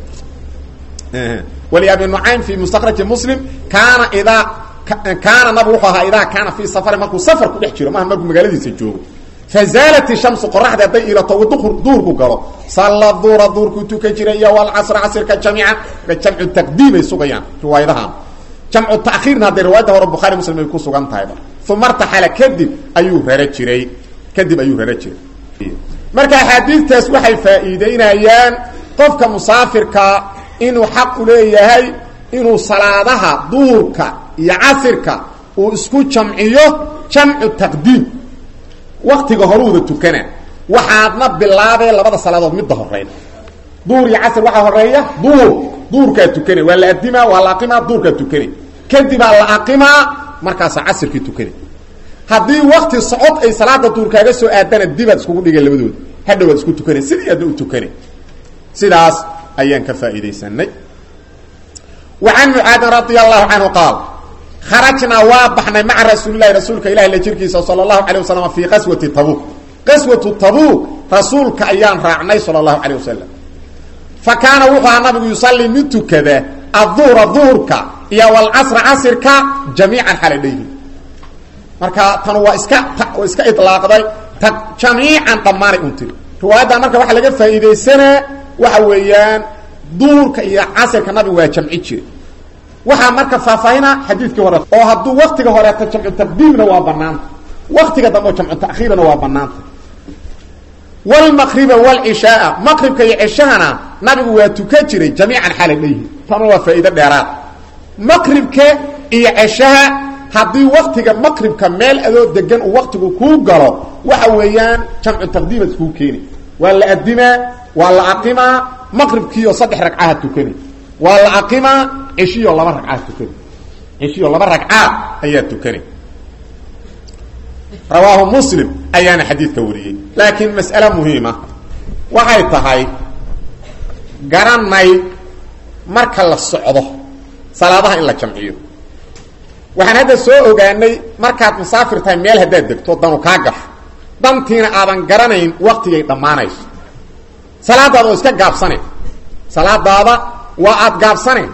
wali abi nucaym fi mustakraji muslim kaana idaa kaana nabigu wuxuu ahaa idaa kaana fii safarin markuu safar ku dhex jiro maaha markuu magaaladiisa joogo fazaalat ishamsu qoraxda hadday ilato duhurku galo salla duura duurkuu tukan jiray iyo walcasra casirka jamiican jamcu taqdiimay sugayaan riwaayadahan jamcu takiirna hadday riwaayadda hore bukhaari muslim ay ku sugan tahayba uma artaxala kadib ayuu rara jiray kadib ayuu rara jiray marka axaadiistaas waxay faa'iideynayaan qofka musaafirka inuu xaq u leeyahay inuu salaadaha duurka iyo casirka uu isku jamciyo jamcu taqdiim waktiga horuuda tukana waxaadna bilaabee labada salaadood midda horeyn duur iyo casr waxaa horeeya duur duurkaa tukana waa la adimaa waa la aqimaa duurkaa tukana kadibaa la aqimaa markaasaa casirkii tukana haddii wakti socod ay salaada duur kaaga soo aadana dibaad iskugu dhigeen labadooda hadhowaad isku tukana sidii aadna u tukana sidaas ayaan ka faa'iidaysanay wa can mucaadin radi allahu canhu qaal kharajnaa waa baxnay maca rasuulilahi rasuulka ilahi la jirkiisa sala allahu calay wasalam fii qaswati tabuuk qaswatu tabuuk rasuulka ayaan raacnay sala allahu calay wasalam fa kaana wuxuu ahaa nabigu yusallii mid tukada adduhra duhurka iyo walcasra casirka jamiican xalay dhayhi marka tan waa iska waa iska ilaaqday ta jamiican dhammaanay un tiri riwaayaddan marka waxaa laga faa'iidaysanaa waxa weeyaan duhurka iyo casirka nabigu waa jamci jire waxaa marka faahfaahina xadiidkii hore oo hadduu waktiga horeeto jamcu taqdiimna waa banaanta waktiga dambe oo jamcu takiirna waa banaanta wlmaqriba wlcishaaa maqribka iyo cishahana nabigu waa tukan jiray jamiican xala dhayhi tana waa faa'iido dheeraad maqribka iyo ceshaha haddii waktiga maqribka meel adoo degan uu waktigu kuu galo waxa weeyaan jamcu taqdiimaad kuu keeni waa la adimaa waa la aqimaa maqribkiioo saddex ragcaha tukani waa la aqimaa ceshiyo laba ragcaad tukani ceshiyo laba ragcaad ayaa tukani rawaahu muslim ayaana xadiidka wariyey laakiin mas'ale muhiima waxay tahay garanay marka la socdo salaadaha in la jamciyo waxaan hadda soo ogaanay markaad musaafir tahay meel haddaad degto danu kaa gasho dantiina aadan garanayn waktigay dhammaanayso salaadaada oo iska gaabsane salaadaada waa aada gaabsane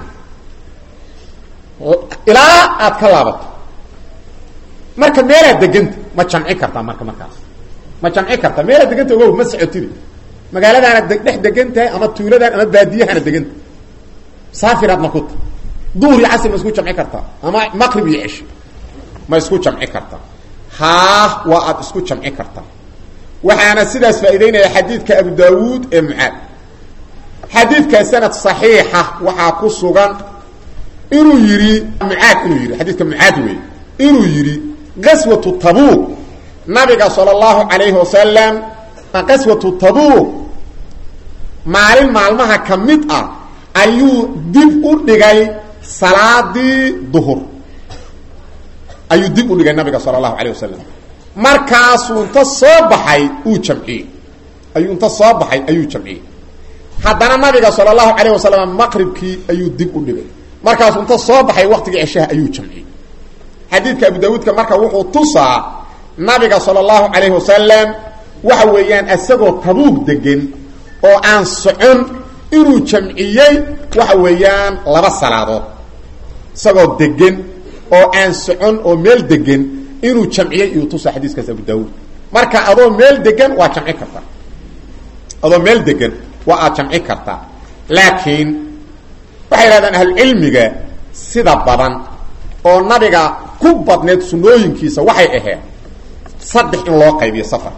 ilaa aad ka laabato marka meelaad deganta ma jamci kartaa marka markaas ma jamci kartaa meelaad deganta ogow ma socotidi magaaladaana dhex degan tahay ama tuuladaan ama baadiyahana deganta saafiraadna ku ta duhur iyo casr ma isku jamci kartaa ama maqrib iyo ceshi ma isku jamci kartaa haa waa aada isku jamci kartaa waxaana sidaas faa'iideynaya xadiidka abu daawuud ee mucaad xadiidka sanad صaxiixa waxaa ku sugan inuu yidhi mucaad inuu yidhi xadiidka mucaad wey inuu yidhi qaswatu tabuuk nabiga salى اllahu alayhi wasalam qaswatu tabuuk maalin maalmaha ka mid ah ayuu dib u dhigay salaadii duhur ayuu dib u dhigay nabiga salى اlahu alayه wasalam markaasuu inta soo baxay uu jamciyey ayuu inta soo baxay ayuu jamciyey haddana nabiga salى اlahu alayه wasalam maqribkii ayuu dib u dhigay markaasuu inta soo baxay waqtigii ceshaha ayuu jamciyey xadiidka abu dawuudka marka wuxuu tusaa nabiga salى اlahu alayhi wasalam waxa weeyaan isagoo tabuug degan oo aan socon inuu jamciyey waxa weeyaan laba salaadood isagoo degan oo aan socon oo meel degan inuu jamciyey iyuu tusa xadiiskaas abu daawuud marka adoo meel degan waa jamci kartaa adoo meel degan waa aad jamci kartaa laakiin waxay yidhahdaan ahlucilmiga sida badan oo nabiga ku badneed sunooyinkiisa waxay ahayd saddex in loo qaybiyo safar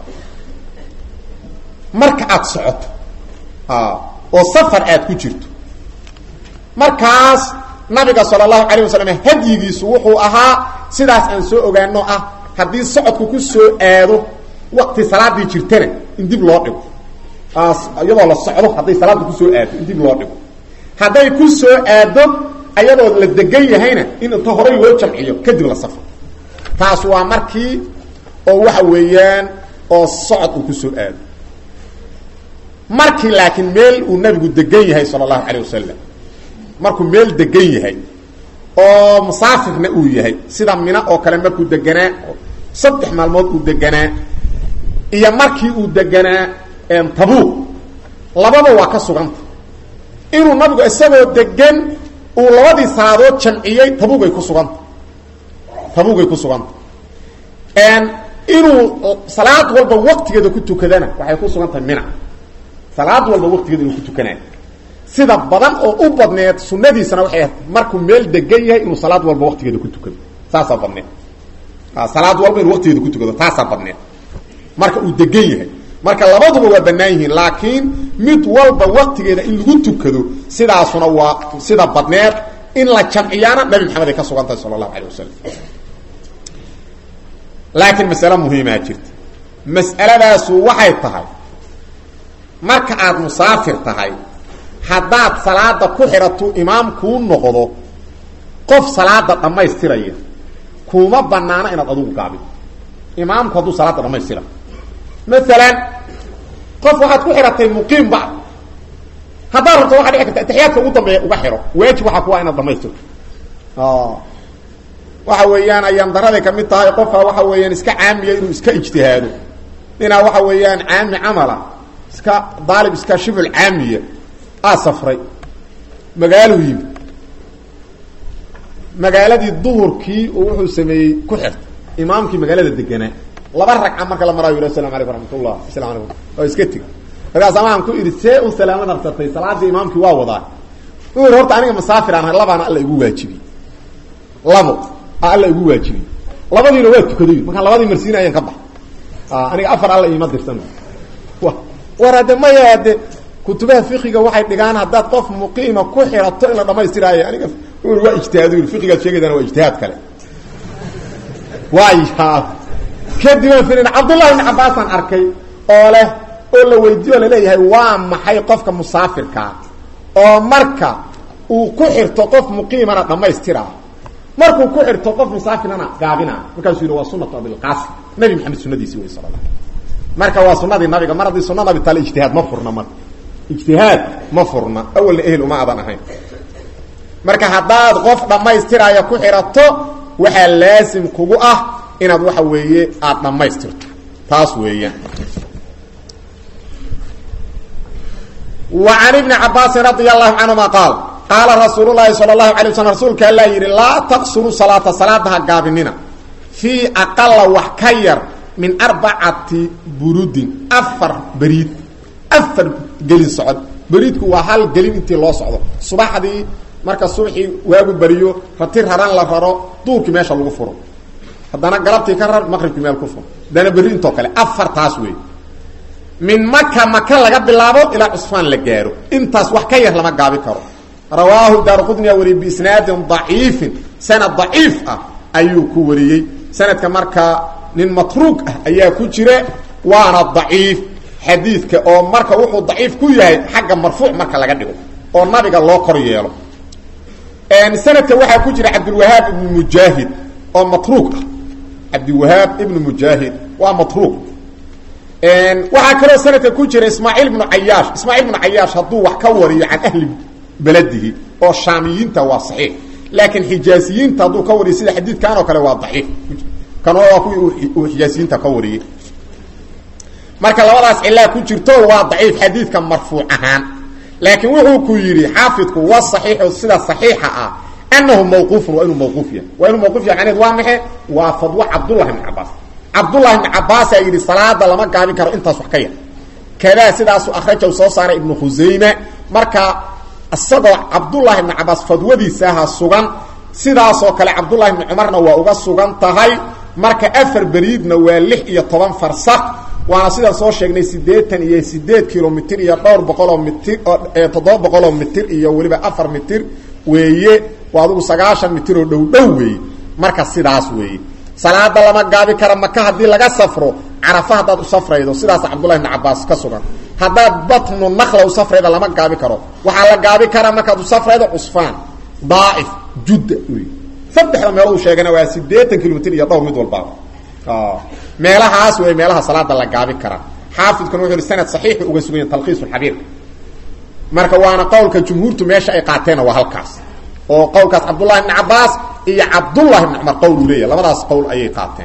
marka aada socoto oo safar aad ku jirto markaas nabiga sala allahu calayh wasalam hadyigiisu wuxuu ahaa sidaas aan soo ogaano ah haddii socodku ku soo aado waqti salaadii jirtana in dib loo dhigo iyadoo la socdo hadday salaada kusoo aado in dib loo dhigo hadday ku soo aado ayadoo la degan yahayna in inta horay loo jamciyo kadib la safro taas waa markii oo waxa weeyaan oo socod uu kusoo aado markii laakiin meel uu nabigu degan yahay sala allahu calayh wasalam markuu meel degan yahay oo musaafirna uu yahay sida mina oo kale markuu deganaa saddex maalmood uu deganaa iyo markii uu deganaa tabuuq lababa waa ka suganta inuu nabigu isagoo degan uu labadii salaadood jamciyey tabuugay ku suganta tabuugay ku suganta inuu salaad walba waqtigeeda ku tukadana waxay ku sugan tahay mina salaad walba waqtigeeda inuu ku tukanayo sida badan oo u badneed sunadiisana waxay ahayd markuu meel degan yahay inuu salaad walba waqtigeeda ku tukado saasaa badneed salaad walba inuu waqtigeeda ku tukado taasaa badneed marka uu degan yahay marka labaduba waa bannaan yihiin laakiin mid walba waqtigeeda in lagu tukado sidaasuna waa sida badneed in la jamciyaana nabi maxamed ay ka sugan tahay sala allahu alay wasalam laakiin masale muhiimaa jirta mas'aladaasu waxay tahay marka aada musaafir tahay haddaad salaada ku xidhatu imaam kuu noqdo qof salaada dhammaystiraya kuma banaano inaad adugu gaabin imaamku hadduu salaada dhamaystira maalan qof waxaad ku xidhatay muqiim ba haddaad rabto waxaa dhici karta atixiyaadka ugu dambeeya uga xidho waajib waxaa kuwa inaad dhamaystirto waxa weeyaan ayaan daraday kamid tahay qofka waxa weeyaan iska caamiya inuu iska ijtihaado inaa waxa weeyaan caami camala iska daalib iska shibul caamiya aa safray magaaluu yimi magaaladii duhurkii oo wuxuu sameeyey ku xirta imaamkii magaalada deganaa laba ragca marka la maraayo asalamu alaykum raxmatullah asalamu alaykum oo iska teg markaasa waxaan ku idhi see u salaamo naqsatay salaadii imaamkii waa wadaa u yidhi horta aniga masaafir aan ahay labaana alla igu waajibiyey labo alla igu waajibiyey labadiina waa tukaday markaan labadii marsiinayaan ka bax aniga afar alla iima dirsan war hadde maya hadde kutubaha fiqiga waxay dhigaan haddaad qof muqiima ku xirato in la dhamaystiraayo aniga waa ijtihaad yii fiqigaad sheegaydana waa ijtihaad kale waaya kadibaan firin cabdullahi ibni cabbaasaan arkay oo leh oo la weydiiyo laleeyahay waa maxay qofka musaafirkaa oo marka uu ku xirto qof muqiimana dhammaystiraa markuu ku xirto qof musaafirana gaabina markaasuu yidhi waa sunatu abilqaasim nabi maxamed sunadiisi wey sala la marka waa sunadii nabiga mar haddii suna nabi tale ijtihaad ma furna marka ijtihaad ma furna awalna ehel uma adan ahayn marka haddaad qof dhammaystiraya ku xirato waxaa laasim kugu ah inaad waxa weeye aada dhammaystirto taas weeyaan wa can ibni cabaasin radia allahu canhuma qaal qaala rasuul llahi sala allahu alay waslm rasuulka allaa yidhi laa taqsuru salaata salaadaha gaabinina fii aqala wax ka yar min arbacati burudin afar beriid afar gelin socod beriidku waa hal gelin intii loo socdo subaxdii marka subaxii waagu beriyo rati raran la raro duurkii meesha lagu furo haddana galabtii ka rar maqribkii meel ku furo haddana berri intoo kale afar taas wey min maka maka laga bilaabo ilaa cusfaan la gaaro intaas wax ka yar lama gaabi karo rawaahu daarqudniya wariyey biisnaadin daciifin sanad daciif ah ayuu ku wariyey sanadka markaa nin matruug ah ayaa ku jira waana daciif xadiidka oo marka wuxuu daciif ku yahay xagga marfuuc marka laga dhigo oo nabiga loo kor yeelo sanadka waxaa ku jira cabdilwahaab ibnu mujaahid oo matruug ah cabdiwahaab ibnu mujaahid waa matruug waxaa kaloo sanadka ku jira ismaaciil ibnu cayaash ismaaciil ibnu cayaash hadduu wax ka wariyo can ahli beladihi oo shaamiyiinta waa saxiix laakiin xijaaziyiinta hadduu ka wariyo sida xadiidkan oo kale waa daciif kan waa kuwii uu xijaaziyiinta ka wariyey marka labadaas cilaa ku jirto waa daciif xadiidka marfuuc ahaan laakiin wuxuu ku yidhi xaafidku wa saxiixu sida saxiixa ah anahu mawquufun waa inuu mawquuf yahay waa inuu mawquuf yahay macneed waa maxe waa fadwo cabdullahi ibni cabaas cabdullahi ibni cabaasaa yidhi salaada lama gaabin karo intaas wax ka yar kadaa sidaasu akhrajaw soo saaray ibnu khusayme marka isagoo cabdullahi ibni cabaas fadwadiisaaha sugan sidaasoo kale cabdullahi ibni cumarna waa uga sugan tahay marka afar beriidna waa lix iyo toban farsak waana sidaan soo sheegnay siddeetan iyo sideed kilomitr iyo dhowr boqoloo mitir toddoba boqoloo mitir iyo weliba afar mitir weeye waa adugu sagaashan mitir oo dhow dhow weeye marka sidaas weeye salaada lama gaabi kara maka haddii laga safro carafa haddaad u safraydo sidaas cabdullahi ibn cabaas ka sugan haddaad batnu nakla u safrayda lama gaabi karo waxaa la gaabi karaa markaad u safraydo cusfaan daaif judda wey saddexda meelood u sheegana waa siddeetan kilomitr iyo dhowr mid walbaaba meelahaas wey meelaha salaada la gaabi karaa xaafidkuna wuxu uhi sanad saxiixu uga sugan yahy talkhiisulxabiirka marka waana qowlka jumhuurtu meesha ay qaateenna waa halkaas oo qowlkaas cabdullahi ibni cabaas iyo cabdullahi ibni cumar qowl uu leeyahy labadaas qowl ayay qaateen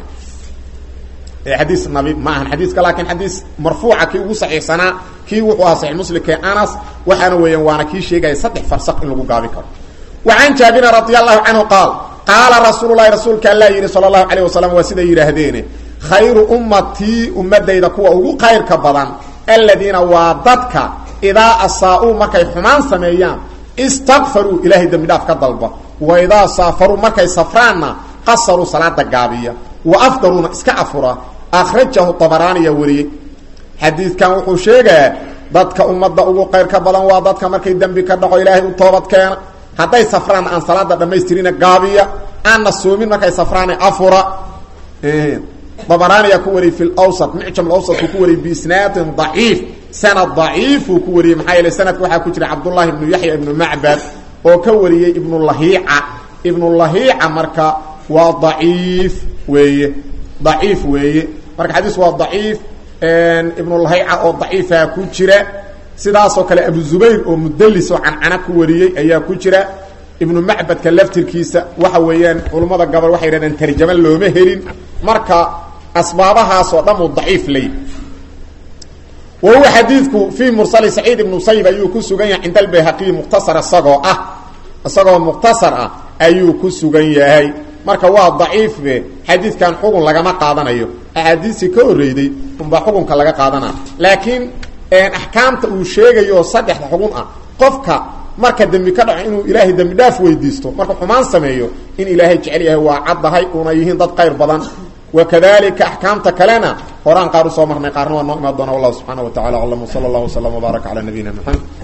xadiis nabi ma ahan xadiiska laakiin xadiis marfuuca kii ugu saxiixsanaa kii wuxuu ahaa saxiix muslimkee anas waxaana weeyaan waana kii sheegaya saddex farsaq in lagu gaabi karo wa can jaabirin radi allahu canhu qaal qaala rasuulu lahi rasuulka alla yidhi sala allahu alayh wasalam waa siday yidhaahdeene khayru ummatii ummadayda kuwa ugu khayrka badan aladiina waa dadka idaa asaa-uu markay xumaan sameeyaan istakfaruu ilaahay dembi dhaaf ka dalba wa idaa saafaruu markay safraanna qasaruu salaada gaabiya wa afdaruuna iska afura akhrajahu abaraaniya wariyey xadiidkan wuxuu sheegaa dadka ummadda ugu kayrka badan waa dadka markay dembi ka dhaco ilaahay u toobad keena hadday safraanna aan salaada dhammaystirina gaabiya aanna soomin markay safraana afura abaraaniya ku wariyey fi lwsat mucjam awsatku ku wariyey biisnaadin daciif sanad daciifuu ku wariyey maxaa yeele sanadka waxaa ku jira cabdullahi ibnu yaxya ibnu macbad oo ka wariyey ibnu lahiica ibnu lahiica marka waa daciif weeye daciif weeye marka xadiis waa daciif ibnu lahiica oo daciifa ku jira sidaasoo kale abu zubayr oo mudalis oo cancana ku wariyey ayaa ku jira ibnu macbadka laftirkiisa waxa weeyaan culummada gabal waxay yidhahdeen tarjamo looma helin marka asbaabahaasoo dhan uu daciif ley wa huwa xadiidku fii mursali saciid ibnu musayib ayuu ku sugan yahay cinda albayhaqiyi mukhtasar isagoo ah isagoo mukhtasar ah ayuu ku sugan yahay marka waa daciifbe xadiidkan xugun lagama qaadanayo axaadiistii ka horreyday unbaa xukunka laga qaadana laakiin axkaamta uu sheegayo saddexda xugun ah qofka marka dembi ka dhaco inuu ilaahay dembi dhaaf weydiisto marka xumaan sameeyo in ilaahay jecel yahay waa caddahay una yihiin dad khayr badan wakadalika axkaamta kalena horaan qaar usoo marnay qaarna waa noo imaan doona wallahu subxaana wa tacala aclam wsala allahu waslama wbaaraka cala nabiyina maxamed